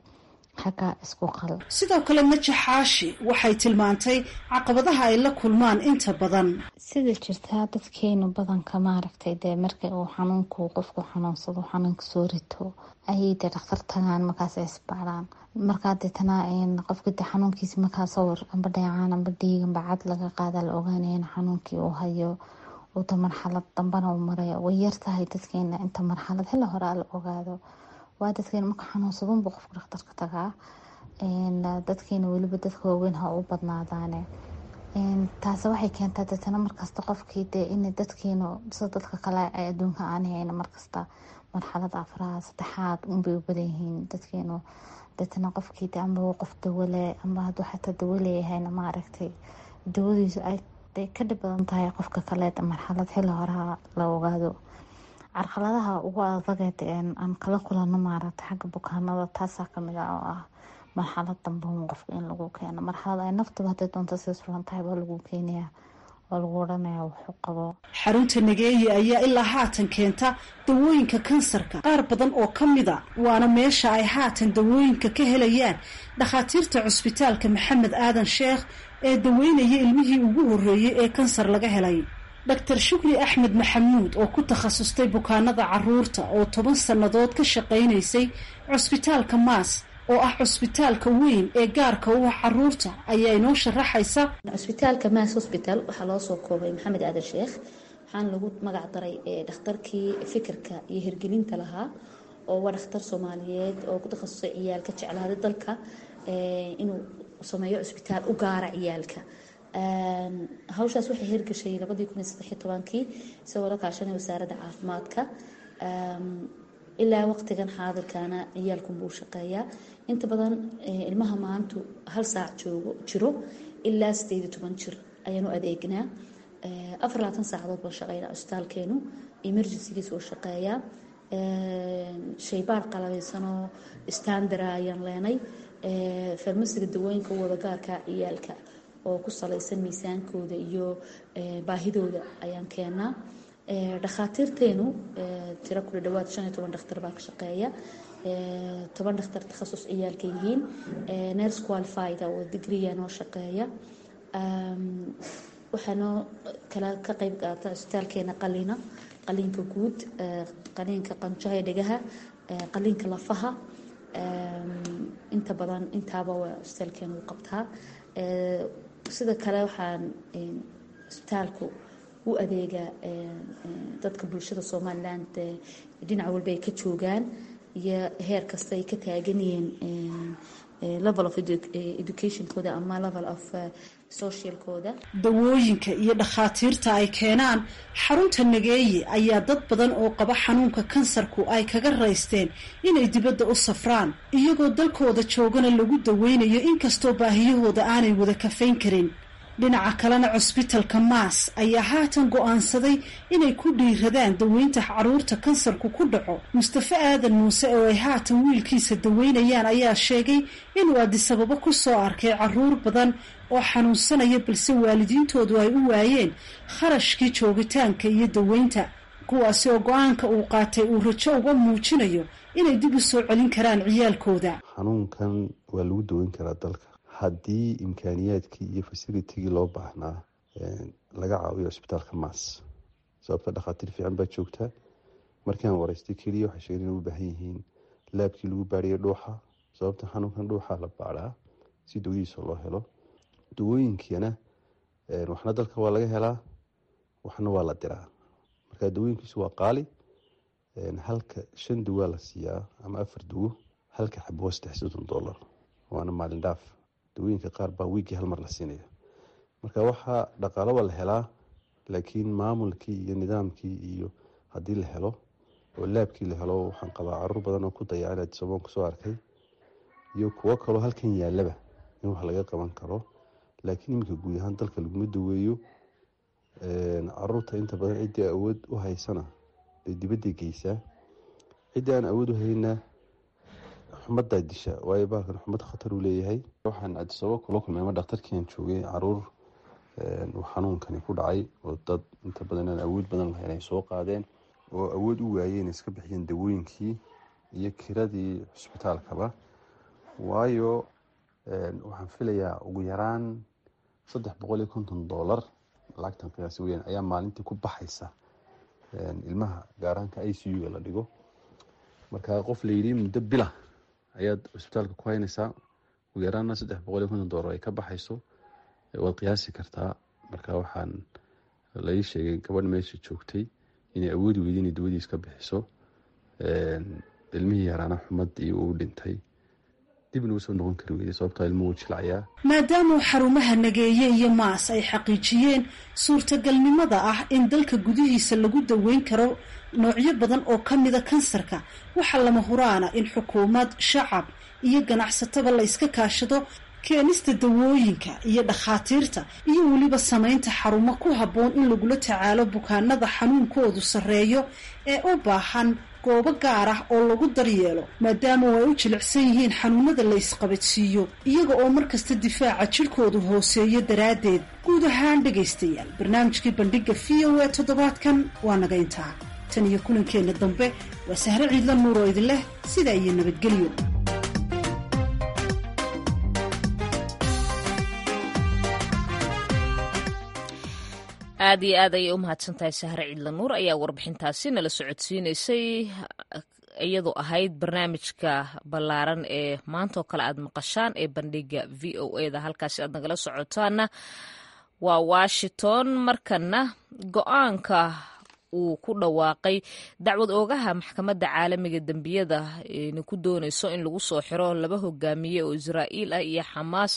xagga isku qal sidoo kale naja xaashi waxay tilmaantay caqabadaha ay la kulmaan inta badan sida jirtaa dadkeenu badanka maaragtay dee marka uu xanuunku qofku xanuunsado xanuunka soo rito ayay dee dhakhtar tagaan markaas ay isbaaraan markaa deetana qofka de xanuunkiisa markaa sawir amba dheecaan amba dhiig amba cad laga qaada la ogaanaya in xanuunkii uu hayo uda marxalad dambana uu maraya way yartahay dadkeena inta marxalad xilli horea la ogaado waa dadkeena marka xanuunsadunbu qofka dhakhtarka tagaa dadkeena weliba dadka waaweyn ha u badnaadaane taase waxay keentaa deetana markasta qofkii dee in dadkeenu sida dadka kale ay adduunka aan hayn markasta marxalada afraad saddexaad unbay u badan yihiin dadkeenu deetana qofkii de amba qof dawale amba hadduu xataa dawo leeyahayna maaragtay dawadiisu ay ka dhib badan tahay qofka kaleed marxalad xilli horeha la ogaado carqaladaha ugu adagee aan kala kulano maaragtay xagga bukaanada taasaa kamid ah oo ah marxalad dambe qofka in lagu keeno marxalad ay naftaba haday doonto sii suran tahay baa lagu keenaya oo lagu odhanaya wuxuu qabo xarunta nageeye ayaa ilaa haatan keenta dawooyinka kansarka qaar badan oo ka mida waana meesha ay haatan dawooyinka ka helayaan dhakhaatiirta cusbitaalka maxamed aadan sheekh ee daweynaya ilmihii ugu horreeyey ee kansar laga helay doctor shukri axmed maxamuud oo ku takhasustay bukaanada caruurta oo toban sannadood ka shaqaynaysay cusbitaalka maas oo ah cusbitaalka weyn ee gaarka u ah caruurta ayaa inoo sharaxaysa cusbitaalka maas hosbital waxaa loo soo koobay maxamed aadan sheekh waxaana lagu magac daray dhakhtarkii fikirka iyo hirgelinta lahaa oo waa dhakhtar soomaaliyeed oo ku takhasusay ciyaalka jeclaaday dalka inuu sameeyo cusbitaal u gaara ciyaalka hawshaas waxay hirgashay labadii kun iyo saddexiyo tobankii isagoo la kaashanay wasaaradda caafimaadka ilaa waqtigan xaadirkaana ciyaalkun buu shaqeeyaa inta badan ilmaha maantu hal saac joogo jiro ilaa sideed iyo toban jir ayaanu adeegnaa afar labaatan saacadood baan shaqeynaa cusbitaalkeenu emergencygiis oo shaqeeyaa shaybaar qalabeysanoo standara ayaan leenay farmasiga dawooyinka wada gaarka ciyaalka oo ku salaysan miisaankooda iyo baahidooda ayaan keenaa dhakhaatiirteenu tiro kula dhawaad shan iyo toban dhakhtar baa ka shaqeeya toban dhakhtar takhasus ciyaalka yihiin nurse qualified oo digriya noo shaqeeya waxaanoo kala ka qeyb qaata cusbitaalkeena qalina qaliinka guud qaliinka qanjaha dhegaha qaliinka lafaha inta badan intaaba waa cusbitaalkeena u qabtaa sida kale waxaan cusbitaalku u adeegaa dadka bulshada somalilan dhinac walba ay ka joogaan iyo heer kasta ay ka taagan yihiin level of educationkooda ama level of socialkooda dawooyinka iyo dhakhaatiirta ay keenaan xarunta nageeye ayaa dad badan oo qaba xanuunka kansarku ay kaga raysteen inay dibadda u safraan iyagoo dalkooda joogana lagu daweynayo inkastoo baahiyahooda aanay wada kafayn karin dhinaca kalena cusbitalka maas ayaa haatan go-aansaday inay ku dhiiradaan daweynta caruurta kansarku ku dhaco mustafe aadan muuse oo ay haatan wiilkiisa daweynayaan ayaa sheegay inuu adisababo ku soo arkay caruur badan oo xanuunsanaya balse waalidiintoodu ay u waayeen kharashkii joogitaanka iyo daweynta kuwaasi oo go-aanka uu qaatay uu rajo uga muujinayo inay dib u soo celin karaan ciyaalkooda xanuunkan waa lagu daweyn karaa dalka haddii imkaaniyaadkii iyo fasilitigii loo baahnaa laga caawiyo cusbitaalka maas sababta dhakhaatiir fiican baa joogtaa markaan wareystay keliya waxay sheegeen inay u baahan yihiin laabkii lagu baadhiyo dhuuxa sababta xanuunkan dhuuxa la baadhaa si dawadiisa loo helo dawooyinkiina waxna dalka waa laga helaa waxna waa la diraa marka dawooyinkiisu waa qaali halka shan dawaa la siiyaa ama afar dawo halka xabo waa saddex soddon dollar waana maalin dhaaf dawooyinka qaar baa wiigii hal mar la siinaya marka waxaa dhaqaalo waa la helaa laakiin maamulkii iyo nidaamkii iyo haddii la helo oo laabkii la helo waxaan qabaa caruur badan oo ku dayacan adisaboon kusoo arkay iyo kuwo kaloo halkan yaalaba in wax laga qaban karo laakiin iminka guud ahaan dalka laguma daweeyo caruurta inta badan ciddii awood u haysana bay dibadday geysaa ciddii aan awood u hayna xumadaa disha waayo baalkan xumad khatar uu leeyahay waxaan cadisabo kula kulmay ama dhakhtarkiian joogay caruur uu xanuunkani ku dhacay oo dad inta badan aan awood badan lahayn ay soo qaadeen oo awood u waayeen iska bixiyeen dawooyinkii iyo kiradii cusbitaalkaba waayo waxaan filayaa ugu yaraan saddex boqol iyo konton dollar lacagtan qiyaasi weyaan ayaa maalintii ku baxaysa ilmaha gaaraanka i c u-ga la dhigo marka qof layidhi muddo bila ayaad cusbitaalka ku haynaysaa ugu yaraanna saddex boqol iyo konton dollar ay ka baxayso waad qiyaasi kartaa marka waxaan lai sheegay gabadh meesha joogtay inay awoodi weyda inay dawadiis ka bixiso ilmihii yaraana xumadii uu dhintay dibna usoo noqon kari weyday sababtaa ilmuhu jilcayaa maadaama xarumaha nageeye iyo maas ay xaqiijiyeen suurtagalnimada ah in dalka gudihiisa lagu daweyn karo noocyo badan oo ka mida kansarka waxaa lama huraana in xukuumad shacab iyo ganacsataba la iska kaashado keenista dawooyinka iyo dhakhaatiirta iyo weliba samaynta xarumo ku habboon in lagula tacaalo bukaanada xanuunkoodu sarreeyo ee u baahan goobo gaar ah oo lagu daryeelo maadaama ay u jilicsan yihiin xanuunada la isqabadsiiyo iyaga oo markasta difaaca jidhkoodu hooseeyo daraaddeed guud ahaan dhegaystayaal barnaamijkii bandhiga v o a toddobaadkan waa naga intaa tan iyo kulankeenna dambe waa sahre ciidla nuur oo idin leh sidaa iyo nabadgelyo aad iyo aad ayay u mahadsan tahay sahre ciidla nuur ayaa warbixintaasi nala socodsiinaysay iyadoo ahayd barnaamijka ballaaran ee maantaoo kale aad maqashaan ee bandhiga v o eda halkaasi aad nagala socotaana waa washington markana go-aanka uu ku dhawaaqay dacwad oogaha maxkamadda caalamiga dembiyada na ku doonayso in lagu soo xiro laba hogaamiye oo israa'iil ah iyo xamaas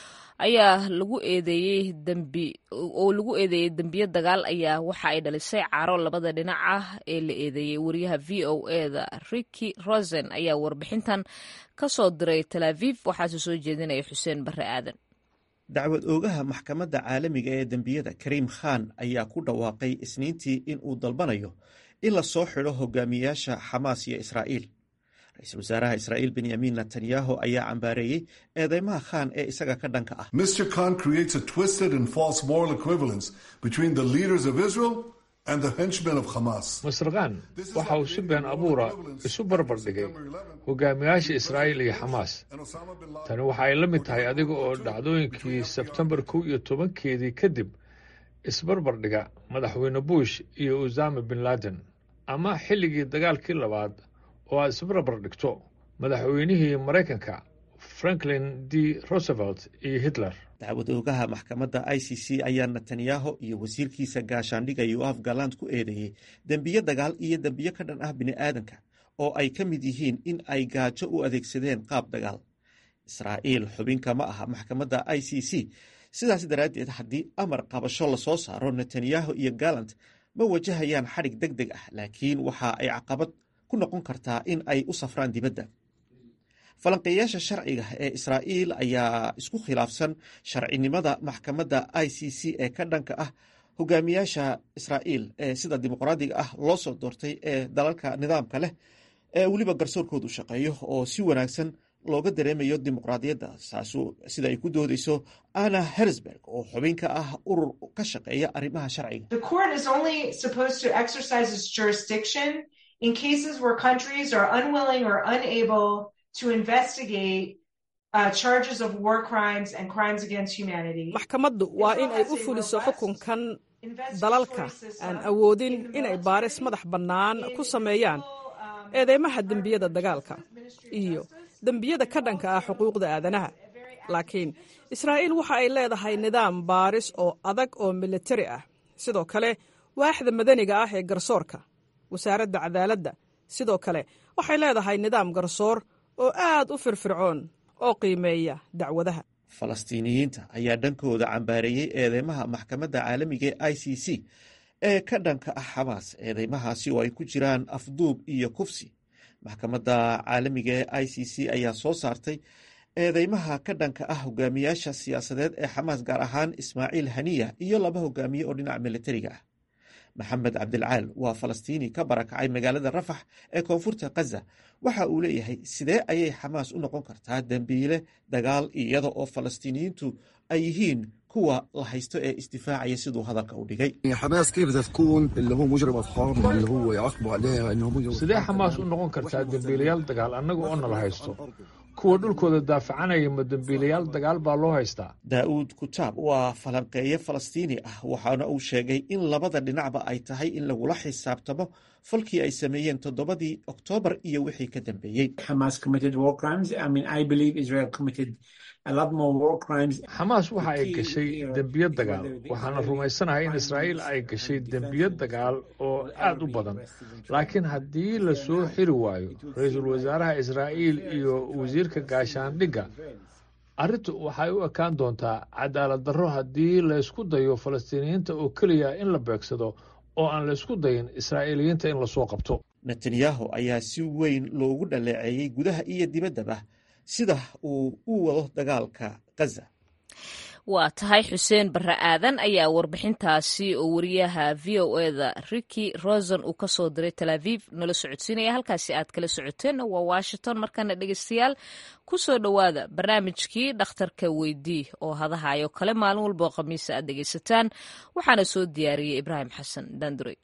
ayaa lagu eedeeyey dembi oo lagu eedeeyey dembiyo dagaal ayaa waxa ay dhalisay caro labada dhinac ah ee la eedeeyey wariyaha v o eda riki rosen ayaa warbixintan ka soo diray tel aviv waxaase soo jeedinaya xuseen barre aadan dacwad oogaha maxkamadda caalamiga ee dembiyada kariim khan ayaa ku dhawaaqay isniintii in uu dalbanayo in la soo xidho hogaamiyaasha xamaas iyo israa'iil ra-iisul wasaaraha israa'iil benyamin netanyahu ayaa cambaareeyey eedeymaha khan ee isaga ka dhanka ah mr khan creates a twisted and false moral equivalence between the leaders of israel and the henchmen of hamas masr khan waxa uu si been abuura isu barbar dhigay hogaamiyaasha israa'iil iyo xamaas tani waxa ay la mid tahay adiga oo dhacdooyinkii sebtembar kow iyo tobankeedii kadib isbarbar dhiga madaxweyne bush iyo usama bin laden ama xilligii dagaalkii labaad oo aad isbarbar dhigto madaxweynihii maraykanka franklin d roosevelt iyo hitler dacwad oogaha maxkamadda i c c ayaa netanyahu iyo wasiirkiisa gaashaandhiga yoaf galand ku eedeeyey dembiyo dagaal iyo dembiyo ka dhan ah bini'aadanka oo ay ka mid yihiin in ay gaajo u adeegsadeen qaab dagaal israa'iil xubinka ma aha maxkamadda i c c sidaas daraaddeed haddii amar qabasho lasoo saaro netanyahu iyo galant ma wajahayaan xadhig deg deg ah laakiin waxa ay caqabad ku noqon kartaa in ay u safraan dibadda falanqeeyaasha sharciga ee israa'iil ayaa isku khilaafsan sharcinimada maxkamadda i c c ee ka dhanka ah hogaamiyaasha israa'iil ee sida dimuqraadiga ah loo soo doortay ee dalalka nidaamka leh ee weliba garsoorkoodu shaqeeyo oo si wanaagsan looga dareemayo dimuqraadiyadda saasu sida ay ku doodeyso anna hersberg oo xubin ka ah urur ka shaqeeya arrimaha sharciga in cases where countries are unwilling or unable to investigate uh, charges of war crimes and crimes against humanity. maxkamaddu waa in ay u fuliso xukunkan dalalka aan awoodin inay baaris madax bannaan ku sameeyaan eedeymaha dembiyada dagaalka iyo dembiyada ka dhanka ah xuquuqda aadanaha laakiin israa'iil waxa ay leedahay nidaam baaris oo adag oo militari ah sidoo kale waaxda madaniga ah ee garsoorka wasaaradda cadaaladda sidoo kale waxay leedahay nidaam garsoor oo aad u firfircoon oo qiimeeya dacwadaha falastiiniyiinta ayaa dhankooda cambaareeyey eedeymaha maxkamadda caalamiga ee i c c ee ka dhanka ah xamaas eedeymahaasi oo ay ku jiraan afduub iyo kufsi maxkamadda caalamiga ee i c c ayaa soo saartay eedeymaha ka dhanka ah hogaamiyaasha siyaasadeed ee xamaas gaar ahaan ismaaciil haniya iyo laba hogaamiye oo dhinaca militariga ah maxamed cabdilcaal waa falastiini ka barakacay magaalada rafax ee koonfurta khaza waxa uu leeyahay sidee ayay xamaas u noqon kartaa dembiile dagaal iyada oo falastiiniyiintu ay yihiin kuwa la haysto ee isdifaacaya siduu hadalka u dhigay sidee xamaas u noqon kartaa dembiilayaal dagaal annaga oo nala haysto kuwa dhulkooda daafacanaya ma dembiilayaal dagaal baa loo haystaa daa'uud kutaab waa falanqeeye falastiini ah waxaana uu sheegay in labada dhinacba ay tahay in lagula xisaabtamo falkii ay sameeyeen toddobadii oktoobar iyo wixii ka dambeeyey xamaas waxa ay gashay dembiyo dagaal waxaana rumaysanahay in israa'iil ay gashay dembiyo dagaal oo aad u badan laakiin haddii la soo xiri waayo ra-iisul wasaaraha israa'iil iyo wasiirka gaashaandhigga arrintu waxay u ekaan doontaa cadaalad darro haddii laysku dayo falastiiniyiinta oo keliya in la beegsado oo aan laysku dayin israa'iiliyiinta in lasoo qabto netanyahu ayaa si weyn loogu dhaleeceeyey gudaha iyo dibaddaba sida uu u wado dagaalka gaza waa tahay xuseen barre aadan ayaa warbixintaasi oo wariyaha v o eda riki rosen uu ka soo diray tel aviv nala socodsiinaya halkaasi aad kala socoteenna waa washington markana dhegeystayaal ku soo dhowaada barnaamijkii dhakhtarka weydii oo hadahayo kale maalin walba oo khamiisa aad dhegeysataan waxaana soo diyaariyey ibraahim xasan dandurey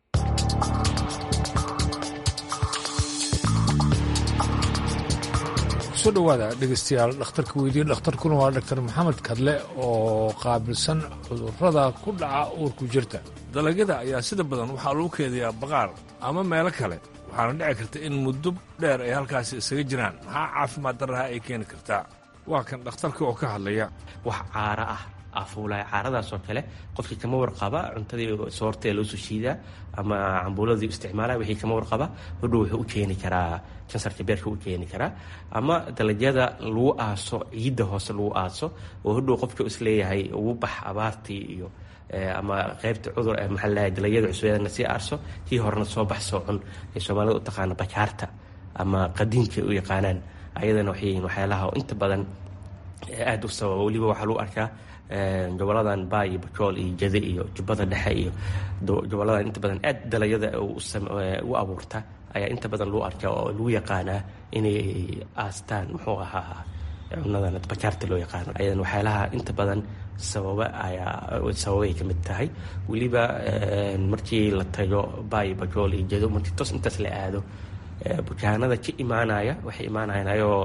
kusoo dhowaada dhegeystayaal dhakhtarka weydiye dhakhtarkuna waa dhaktar maxamed kadle oo qaabilsan cudurrada ku dhaca uurku jirta dalagyada ayaa sida badan waxaa lagu keediyaa baqaar ama meelo kale waxaana dhici karta in muddo dheer ay halkaasi isaga jiraan maxaa caafimaad darraha ay keeni kartaa waa kan dhakhtarka oo ka hadlaya wax caara ah afuulaya caaradaasoo kale qofkii kama warqaba cuntadii soortee loo soo shiidaa ama cambuuladii isticmaalaya wixii kama warqaba hodhow wuxuu u keeni karaa kansarka beerka u keeni karaa ama dalagyada lagu aaso ciidda hoose lagu aaso oo hodhow qofka isleeyahay ugu bax abaartii iyo ama qaybta cudur maxaa ladahay dalagyada cusbeedana sii aarso kii horena soo bax soo cun ay soomaalida u taqaana bajaarta ama qadiinka u yaqaanaan ayadana waxay yihiin waxyaalaha inta badan aada u sababa weliba waxaa lagu arkaa goboladan baay iyo bajool iyo jade iyo jubbada dhexe iyo goboladan inta badan aad dalagyada u abuurta ayaa inta badan lagu arkaa oo lagu yaqaanaa inay aastaan muxuu ahaa cunadan bajaarta loo yaqaano ayadan waxyaalaha inta badan sababa ayaa sababay ka mid tahay weliba markii la tago baay bajool iyo jado markii tos intaas la aado bukaanada ka imaanaya waxay imaanayaan ayagoo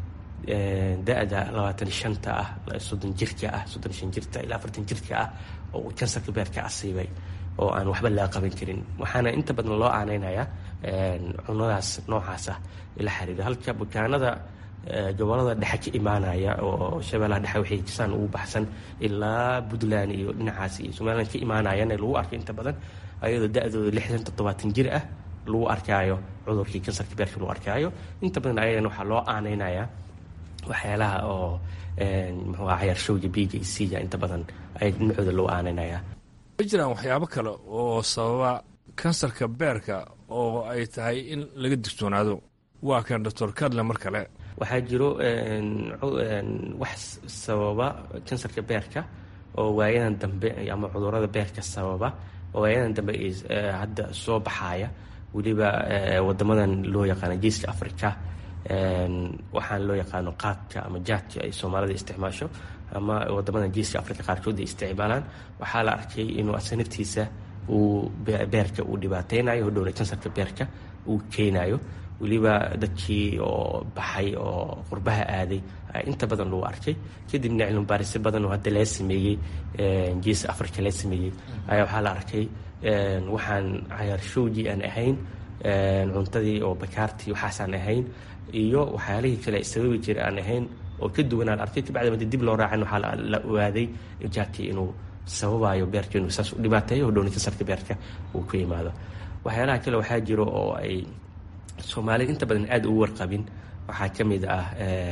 da-da labaatan shanta ah soddon jirka ah soddon shan jirta ilaa afartan jirka ah oo uu kansarka beerka asiibay oo aan waxba laga qaban karin waxaana inta badan loo aaneynayaa cunadaas noocaas ah ila xiriira halka bukaanada gobolada dhexe ka imaanaya oo shabeellaha dhexe waxay jisaan ugu baxsan ilaa puntland iyo dhinacaas iyo somaliland ka imaanayana lagu arko inta badan ayadoo da-dooda lixdan toddobaatan jir ah lagu arkaayo cudurkii kansarka beerka lagu arkaayo inta badan ayagana waxaa loo aaneynayaa waxyaalaha oo muxuu aha cayaarshowga b j c ga inta badan ay dhinacooda loo aaneynaya ma jiraan waxyaabo kale oo sababa kansarka beerka oo ay tahay in laga digtoonaado waa kan doctor kadle mar kale waxaa jiro wax sababa kansarka beerka oo waayadan dambe ama cudurada beerka sababa oo waayadan dambe hadda soo baxaaya weliba wadamadan loo yaqaana geeska africa waxaan loo yaqaano qaadka ama jaadka ay soomaalida isticmaasho ama wadamadan geeska africa qaarkood ay isticmaalaan waxaa la arkay inuu asanaftiisa uu beerka uu dhibaateynayo hodhowna kansarka beerka uu keenayo weliba dadkii oo baxay oo qurbaha aaday inta badan lagu arkay kadibna cilmibaarisyo badan oo hadda laga sameeyey geeska africa laga sameeyey ayaa waxaa la arkay waxaan cayaarshowgii aan ahayn cuntadii oo bakaartii waxaasaan ahayn iyo waxyaalihii kale sababi jira aan ahayn oo ka duwanaan arkay kabacdi madi dib loo raacin waxaa la ogaaday jaadkii inuu sababayo beerka inuu saas u dhibaateeyo hodhowna kansarka beerka uu ku yimaado waxyaalaha kale waxaa jiro oo ay soomaalida inta badan aada ugu warqabin waxaa ka mid ah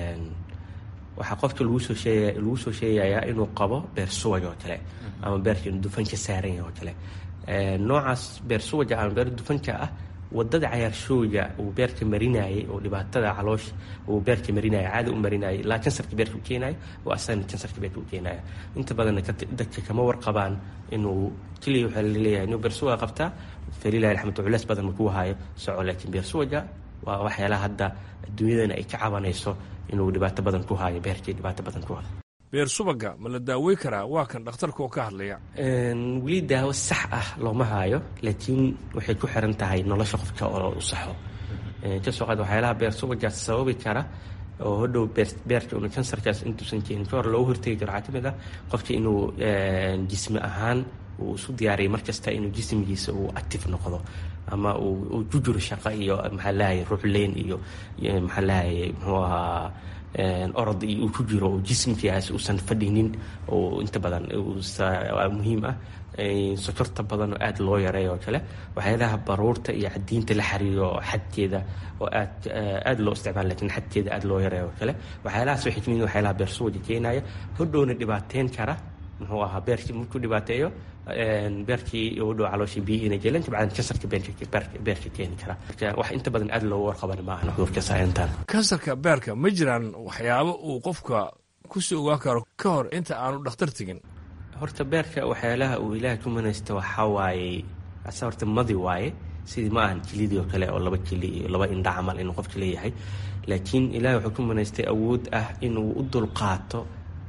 waxaa qofka lagu soo sheegaya lagu soo sheegayaa inuu qabo beer suwaj oo kale ama beerka inuu dufan ka saaran yahay oo kale noocaas beer suwaja ama beer dufanka ah wadada cayaarshooga uu beerka marinayay oo dhibaatada caloosha uu beerka marinaya caada u marinayay ilaa kansarka beerka u keenaya oo asana kansarka beerka u keenaya inta badanna dadka kama warqabaan inuu keliya waxaa laleeyahay inuu beersuwaga qabtaa falilahi alxamdu culeys badan makuu hayo soco laakiin beersuwaga waa waxyaalaha hadda adduunyadana ay ka cabanayso inuu dhibaato badan ku hayo beerkii dhibaato badan ku hayo beer subaga ma la daawey karaa waa kan dhakhtarka oo ka hadlaya weli daawo sax ah looma haayo laakiin waxay ku xiran tahay nolosha qofka oo u saxo kasoo qaad waxyaalaha beer subaga sababi kara oo hodhow beerka unu kansarkaas intuusan keenin ka hor loogu hortegi karo waxaa ka mid ah qofka inuu jismi ahaan uu isu diyaariyay markasta inuu jismigiisa uu active noqdo ama uu ku jiro shaqo iyo maxaa lahayay ruuxleyn iyo maxaa lahayay muxuu ahaa orod iyo uu ku jiro oo jismkigaas uusan fadhinin oo inta badan muhiim ah sokorta badan oo aada loo yareeyo oo kale waxyaalaha baruurta iyo cadiinta la xariiro xadkeeda oo aad aada loo isticmaala lakin xadkeeda aada loo yareeyo oo kale waxyaalahaas waxay kamid waxyaalaha beersuwaja keenaya hodhowna dhibaateyn kara muxuu ahaa beerkii markuu dhibaateeyo beerkii udhow calooshii biyihiina jelan kabacdan kansarka beerka keeni kara marka wax inta badan aada loogu warqaban maahan cudurka saayantan kansarka beerka ma jiraan waxyaabo uu qofka kusii ogaan karo ka hor inta aanu dhakhtar tegin horta beerka waxyaalaha uu ilaahay ku manaysta waxaa waaye ase horta madi waaye sidii ma ahan jilidii oo kale oo laba jili iyo laba indha camal inuu qofka leeyahay laakiin ilahay wuxuu ku manaystay awood ah inuu u dulqaato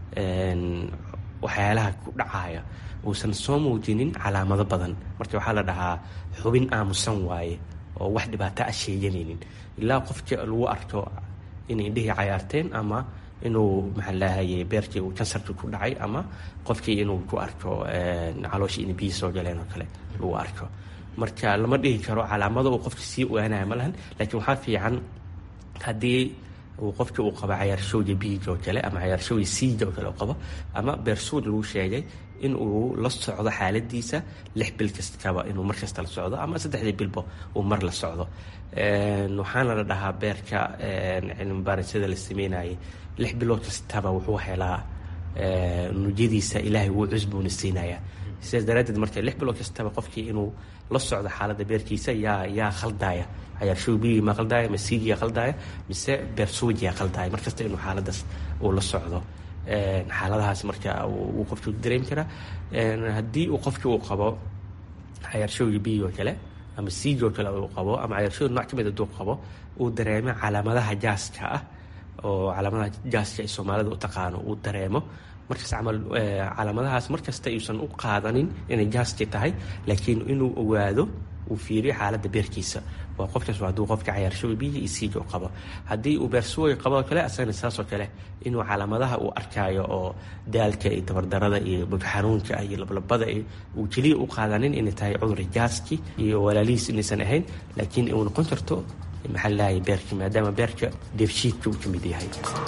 waxyaalaha ku dhacaya uusan soo muujinin calaamado badan marka waxaa la dhahaa xubin aamusan waaye oo wax dhibaato a sheeganaynin ilaa qofka lagu arko inay indhihii cayaarteen ama inuu maxaa lahaye beerkii uu kansarkii ku dhacay ama qofkii inuu ku arko calooshii inay biyi soo galeen oo kale lagu arko marka lama dhihi karo calaamado uu qofka sii ogaanaya ma lahan laakiin waxaa fiican haddii uu qofka uu qabo cayaarshowga biiga oo kale ama cayaarshowga siiga oo kale u qabo ama beersuud lagu sheegay in uu la socdo xaaladiisa lix bil kastaba inuu mar kasta la socdo ama saddexdii bilba uu mar la socdo waxaana la dhahaa beerka cilmi baarisyada la sameynayay lix bilood kastaba wuxuu helaa nujadiisa ilaahay wuu cusbuuna siinaya sidaas daraaddeed marka lix bilood kastaba qofkii inuu la socdo xaaladda beerkiisa yaa yaa khaldaya cayaarshow biyigii ma khaldaya ma siigiyaa khaldaya mise beersuujiyaa khaldaya markasta inuu xaaladaas uu la socdo xaaladahaas marka uu qofki dareemi karaa haddii uu qofki uu qabo cayaarshowga biyig oo kale ama siigi oo kale uu qabo ama cayaarshowga nooc ka mid hadduu qabo uu dareemo calaamadaha jaaska ah oo calaamadaha jaaska ay soomaalida u taqaano uu dareemo markaas camal calaamadahaas markasta ayuusan u qaadanin inay jaaski tahay laakiin inuu ogaado uu fiiriyo xaaladda beerkiisa waa qofkaas hadduu qofka cayaarshowa biyihi iyo siiga u qabo haddii uu beersuwoy qabo oo kale asagana saasoo kale inuu calaamadaha uu arkaayo oo daalka iyo tabardarada iyo bogxanuunka iyo lablabada uu keliya u qaadanin inay tahay cudur jaaski iyo walaalihiis inaysan ahayn laakiin uu noqon karto maxaa lahay beerka maadaama beerka deefshiidka uu ka mid yahay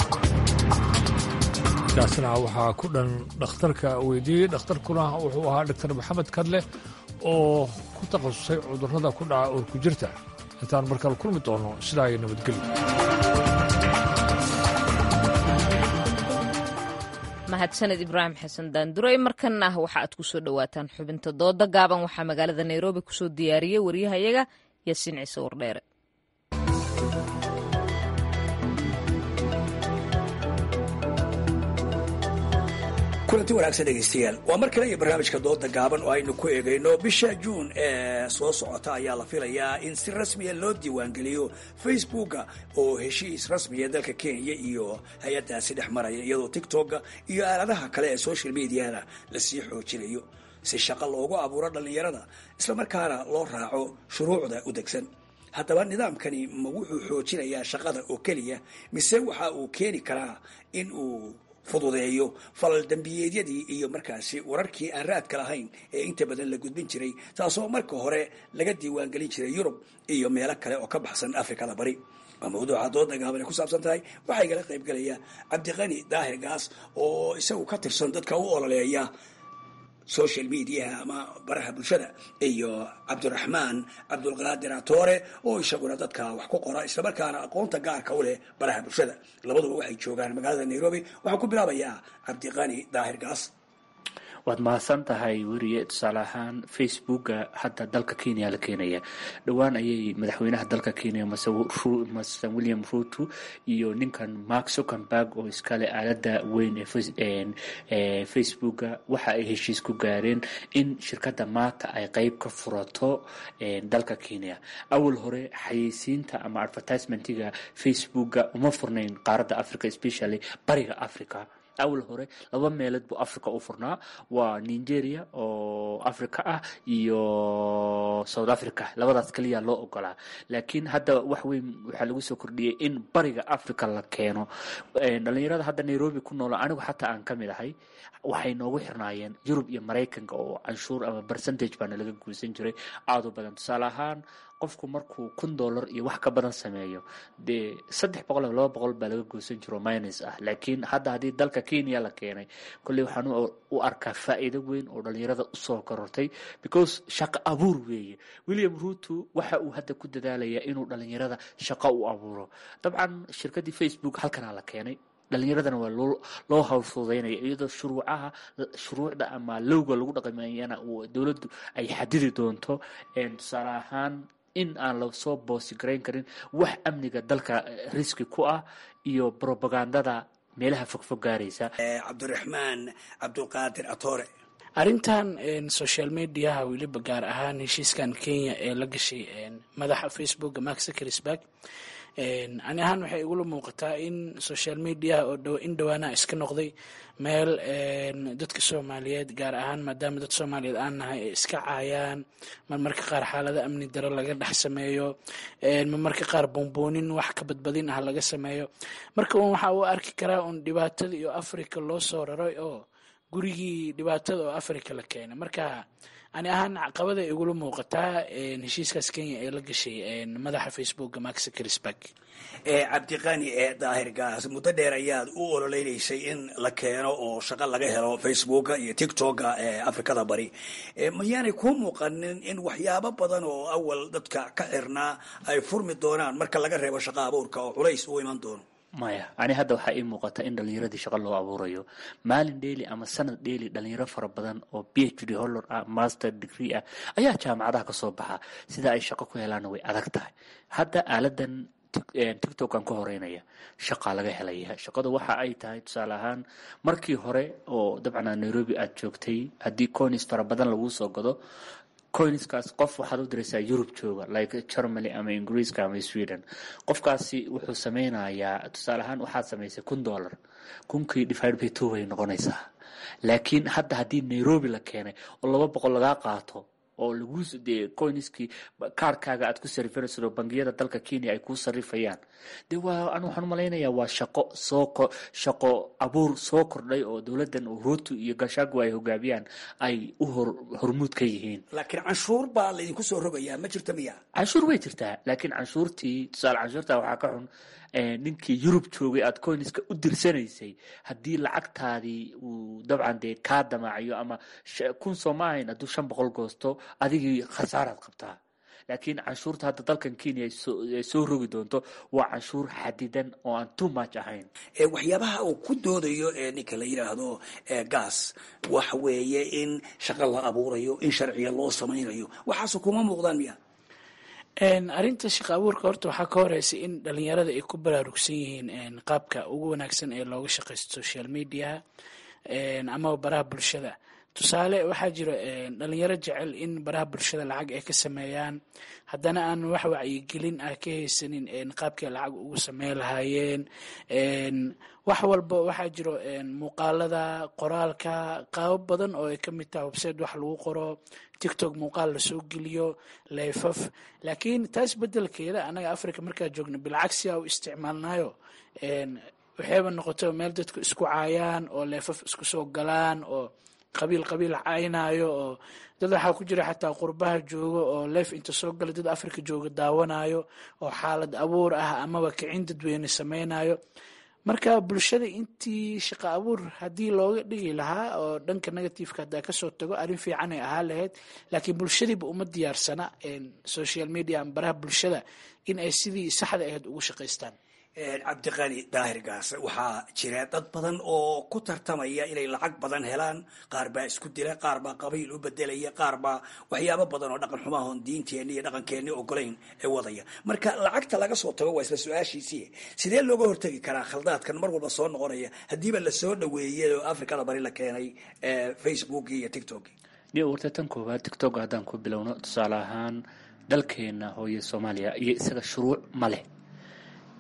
kaasina waxaa ku dhan dhakhtarka weydiiyey dhakhtarkuna wuxuu ahaa doctor maxamed kadle oo ku takhasusay cudurrada ku dhaca uurku jirta intaan markale kulmi doono sidaa iyo nabadgelyo mahadsaned ibraahim xasan daanduray markanna waxa aad ku soo dhowaataan xubinta dooda gaaban waxaa magaalada nairobi kusoo diyaariyey waryahayaga yaasiin ciise wardheere kulanti wanaagsan dhegaystayaal waa mar kale iyo barnaamijka dooda gaaban oo aynu ku eegayno bisha juun ee soo socota ayaa la filayaa in si rasmiya loo diiwaangeliyo facebooka oo heshiis rasmiya dalka kenya iyo hay-adaasi dhex maraya iyadoo tictokga iyo aaladaha kale ee social mediana lasii xoojinayo si shaqo loogu abuuro dhallinyarada islamarkaana loo raaco shuruucda u degsan haddaba nidaamkani ma wuxuu xoojinayaa shaqada oo keliya mise waxa uu keeni karaa in uu fududeeyo falal dembiyeedyadii iyo markaasi wararkii aan raadka lahayn ee inta badan la gudbin jiray taasoo marka hore laga diiwaangelin jiray yurub iyo meelo kale oo ka baxsan afrikada bari waa mawduuca dooda gaabane ku saabsan tahay waxaa igala qaybgelaya cabdiqani daahir gaas oo isagu ka tirsan dadka u ololeeya social mediaha ama baraha bulshada iyo cabdiraxmaan cabdulqaadir atoore oo isaguna dadka wax ku qora islamarkaana aqoonta gaarka u leh baraha bulshada labaduba waxay joogaan magaalada nairobi waxaan ku bilaabayaa cabdiqani daahir gaas waad mahadsan tahay weriye tusaale ahaan facebooka hadda dalka kenya la keenaya dhowaan ayay madaxweynaha dalka kenya mase william ruto iyo ninkan mark zuckenberg oo iskale aalada weyn ee facebooka waxa ay heshiis ku gaareen in shirkadda maanta ay qeyb ka furato dalka kenya awal hore xayeysiinta ama advertisementiga facebooka uma furnayn qaaradda africa especially bariga africa awal hore laba meelood buu africa u furnaa waa nigeria oo africa ah iyo south africa labadaas kaliya loo ogolaa laakiin hadda wax weyn waxaa lagu soo kordhiyey in bariga africa la keeno dhalinyarada hadda nairobi ku noolo anigu xataa aan ka mid ahay waxay noogu xirnaayeen yurub iyo maraykanka oo canshuur ama percentage baana laga guusan jiray aada u badan tusaale ahaan qofku markuu kun dollar iyo wax ka badan sameeyo dee saddex boqol ama laba boqol baa laga goosan jiro minus ah laakiin hadda haddii dalka kenya la keenay kolley waxaan u arkaa faa'iido weyn oo dhalinyarada usoo korortay because shaqo abuur weeye william ruto waxa uu hadda ku dadaalayaa inuu dhalinyarada shaqo u abuuro dabcan shirkadii facebook halkanaa la keenay dhalinyaradana waa loo hawlfududaynaya iyadoo shuruucaha shuruucda ama lowga lagu dhaqmayana dowladdu ay xadidi doonto tusaale ahaan in aan lasoo boosi garayn karin wax amniga dalka riski ku ah iyo brobagandada meelaha fogfog gaaraysa cabdiraxmaan cabdulqaadir atore arrintan social mediaha weliba gaar ahaan heshiiskan kenya ee la gashay madaxa facebooka mark zuckersburg ani ahaan waxay igula muuqataa in social mediaha oo in dhawaanaha iska noqday meel dadka soomaaliyeed gaar ahaan maadaama dad soomaaliyeed aan nahay ay iska caayaan marmarka qaar xaalada amni daro laga dhex sameeyo marmarka qaar boonboonin wax ka badbadin ah laga sameeyo marka un waxa uu arki karaa un dhibaatada iyo africa loo soo raray oo gurigii dhibaatada oo africa la keenay marka ani ahaan caqabada igula muuqataa heshiiskaas kenya ee la gashay madaxa facebooka mark zuckersburg cabdiqani ee daahirgaas muddo dheer ayaad u ololeynaysay in la keeno oo shaqo laga helo facebooka iyo tictoka ee afrikada bari mayaanay kuu muuqanin in waxyaabo badan oo awal dadka ka xirnaa ay furmi doonaan marka laga reebo shaqo abuurka oo culays u iman doono maya ani hadda waxaa ii muuqata in dhalinyaradii shaqo loo abuurayo maalin dheeli ama sanad dheeli dhalinyaro fara badan oo b h d hollor ah master degree ah ayaa jaamacadaha kasoo baxa sida ay shaqo ku helaana way adag tahay hadda aaladan tictok aan ka horeynaya shaqaa laga helaya shaqada waxa ay tahay tusaale ahaan markii hore oo dabcan nairobi aad joogtay haddii conis fara badan laguu soo gado coinskaas qof waxaad u diraysaa yurub jooga like germany ama ingiriiska ama sweden qofkaasi wuxuu sameynayaa tusaale ahaan waxaad samaysay kun dollar kunkii divide by two bay noqonaysaa laakiin hadda haddii nairobi la keenay oo laba boqol lagaa qaato oo lagu dee coinskii kaarkaaga aad ku sarifanayso oo bangiyada dalka kenya ay kuu sarifayaan de waa an waxaan umalaynayaa waa shaqo soo shaqo abuur soo kordhay oo dowladdan ruto iyo gashaagu ay hogaamiyaan ay u hor hormuud ka yihiin laakiin canshuur baa laydinku soo rogayaa ma jirta miya canshuur way jirtaa laakiin canshuurtii tusaale canshuurta waxaa ka xun ninkii yurub joogay aad coinska u dirsanaysay haddii lacagtaadii uu dabcan dee kaa damaacayo ama kun soo ma ahayn hadduu shan boqol goosto adigii khasaaraad qabtaa laakiin canshuurta hadda dalkan kenya ay soo rogi doonto waa canshuur xadidan oo aan too much ahayn waxyaabaha uu ku doodayo ee ninka la yidhaahdo gas waxa weeye in shaqo la abuurayo in sharciga loo samaynayo waxaasu kuma muuqdaan miya arrinta shaqa abuurka horta waxaa ka horeysa in dhalinyarada ay ku baraarugsan yihiin qaabka ugu wanaagsan ee looga shaqaysto social mediaha amaba baraha bulshada tusaale waxaa jiro dhalinyaro jecel in baraha bulshada lacag ay ka sameeyaan haddana aan wax wacyigelin ah ka haysanin qaabkay lacag ugu sameyn lahaayeen wax walba waxaa jiro muuqaalada qoraalka qaabo badan oo ay ka mid tahay website wax lagu qoro tictok muuqaal lasoo geliyo leefaf laakiin taas bedelkeeda anaga africa markaa joogno bilcagsiya u isticmaalnayo waxayba noqoto meel dadku isku caayaan oo leefaf isku soo galaan oo qabiil qabiil caynayo oo dad waxaa ku jira xataa qurbaha jooga oo leef inta soo gala dad africa jooga daawanayo oo xaalad abuur ah amaba kicin dadweyne sameynayo marka bulshada intii shaqo abuur haddii looga dhigi lahaa oo dhanka negativeka haddaa kasoo tago arrin fiican ay ahaa lahayd laakiin bulshadiiba uma diyaarsana social media ama baraha bulshada in ay sidii saxda ahayd ugu shaqaystaan cabdiqani daahir gaas waxaa jira dad badan oo ku tartamaya inay lacag badan helaan qaar baa isku dila qaar baa qabiil u bedelaya qaar baa waxyaabo badan oo dhaqan xumaahon diinteenni iyo dhaqankeenni ogolayn ee wadaya marka lacagta laga soo tago waa isla su-aashiisii sidee looga hortegi karaa khaldaadkan mar walba soo noqonaya haddiiba lasoo dhaweeyay oo afrikada bari la keenay facebook iyo tictok niyo warta tan koowaad tictok haddaan ku bilowno tusaale ahaan dalkeena hooye soomaaliya iyo isaga shuruuc ma leh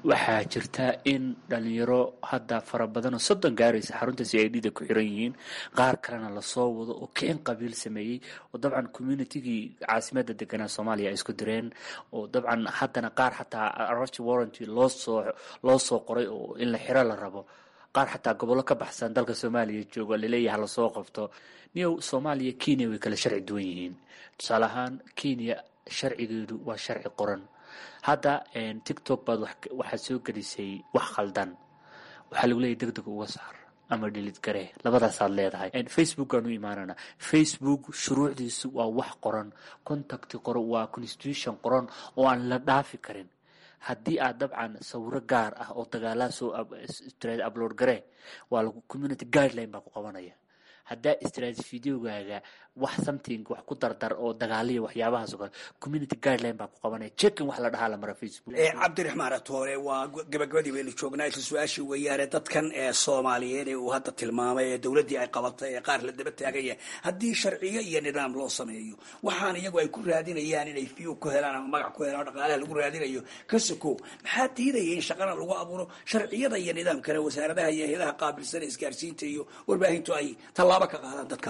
waxaa jirta in dhalinyaro hadda fara badan oo soddon gaaraysa xarunta c i d da ku xiran yihiin qaar kalena lasoo wado oo keen qabiil sameeyey oo dabcan communitigii caasimada deganaa soomaaliya ay isku direen oo dabcan haddana qaar xataa arrest warranty loosoo loo soo qoray oo in la xiro la rabo qaar xataa gobollo ka baxsan dalka soomaaliya jooga laleeyaha lasoo qabto niyow soomaaliya kenya way kala sharci duwan yihiin tusaale ahaan kenya sharcigeedu waa sharci qoran hadda tictok baad waxaad soo gelisay wax khaldan waxaa lagu leeyahy deg deg uga saar ama dhilid garee labadaasaad leedahay facebookaan u imaanana facebook shuruucdiisu waa wax qoran contacti qoran waa constitution qoran oo aan la dhaafi karin haddii aad dabcan sawiro gaar ah oo dagaalaa soo upload garee waa lagu community guideline baa ku qabanaya haddaa istiraati videogaaga wax something wax ku dardar oo dagaaliya waxyaabahaas oo kale community guideline baa ku qabanaya checkin wax la dhahaa la mara facebook cabdiraxmaan atoore waa gabagabadii baynu joognaa isla su-aashii weeyaane dadkan ee soomaaliyeed ee uu hadda tilmaamay ee dowladdii ay qabatay ee qaar la daba taagaya haddii sharciyo iyo nidaam loo sameeyo waxaan iyagu ay ku raadinayaan inay view ku helaan ama magac ku helaan dhaqaalaha lagu raadinayo ka sokow maxaa diidaya in shaqana lagu abuuro sharciyada iyo nidaamkana wasaaradaha iyo hay-adaha qaabilsan ee isgaarsiinta iyo warbaahintu ay tallaabo ka qaadaan dadka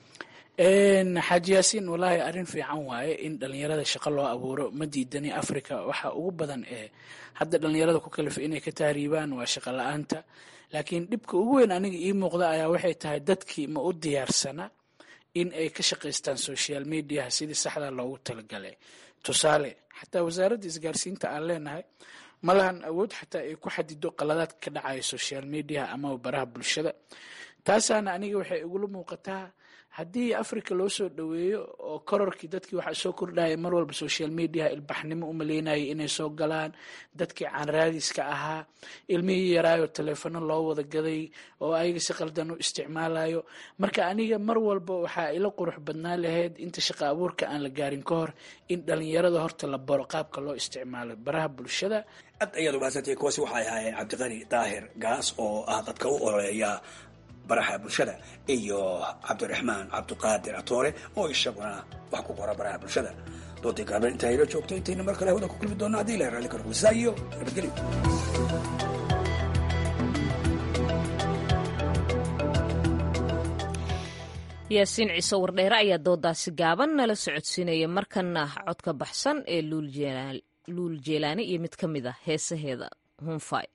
xaaji yaasiin wallaahi arrin fiican waaye in dhalinyarada shaqo loo abuuro ma diidani africa waxa ugu badan ee hadda dhalinyarada ku kalifa inay ka tahriibaan waa shaqo la-aanta laakiin dhibka ugu weyn aniga ii muuqda ayaa waxay tahay dadkii ma u diyaarsana in ay ka shaqaystaan social mediaha sidii saxda loogu talagalay tusaale xataa wasaaradda isgaarsiinta aan leenahay ma lahan awood xataa ay ku xadido qaladaadka ka dhacaya social mediaha amaba baraha bulshada taasaana aniga waxay igula muuqataa haddii africa loo soo dhoweeyo oo kororkii dadkii waxaa soo kordhaya mar walba social mediaha ilbaxnimo u maleynayay inay soo galaan dadkii caanraadiska ahaa ilmihii yaraayo taleefano loo wada gaday oo ayaga si qaldan u isticmaalayo marka aniga mar walba waxaa ila qurux badnaa lahayd inta shaqa abuurka aan la gaarin ka hor in dhalinyarada horta la baro qaabka loo isticmaalo baraha bulshada aad ayaad umahadsantay kuwaasi waxay ahaayeen cabdiqani daahir gaas oo ah dadka u ololeeya baraha bulshada iyo cabdiraxmaan cabdiqaadir atoore oo isaguna wax ku qora baraha bulshada doodii gaaban intaa ila joogto intayna mar kale hawada ku kulmi doona haddii ilahay raalli karo kulsaa iyo nabadgelyo yaasiin ciise wardheere ayaa doodaasi gaaban nala socodsiinaya markana codka baxsan ee luul jeelaani iyo mid ka mid a heesaheeda hunfay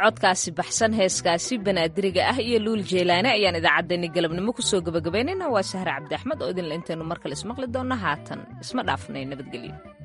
codkaasi baxsan heeskaasi banaadiriga ah iyo luul jeelaane ayaan idaacaddeenni galabnimo kusoo gabagabaynayna waa sahre cabdi axmed oo idinla intaynu mar kale ismaqli doonna haatan isma dhaafnay nabadgelyo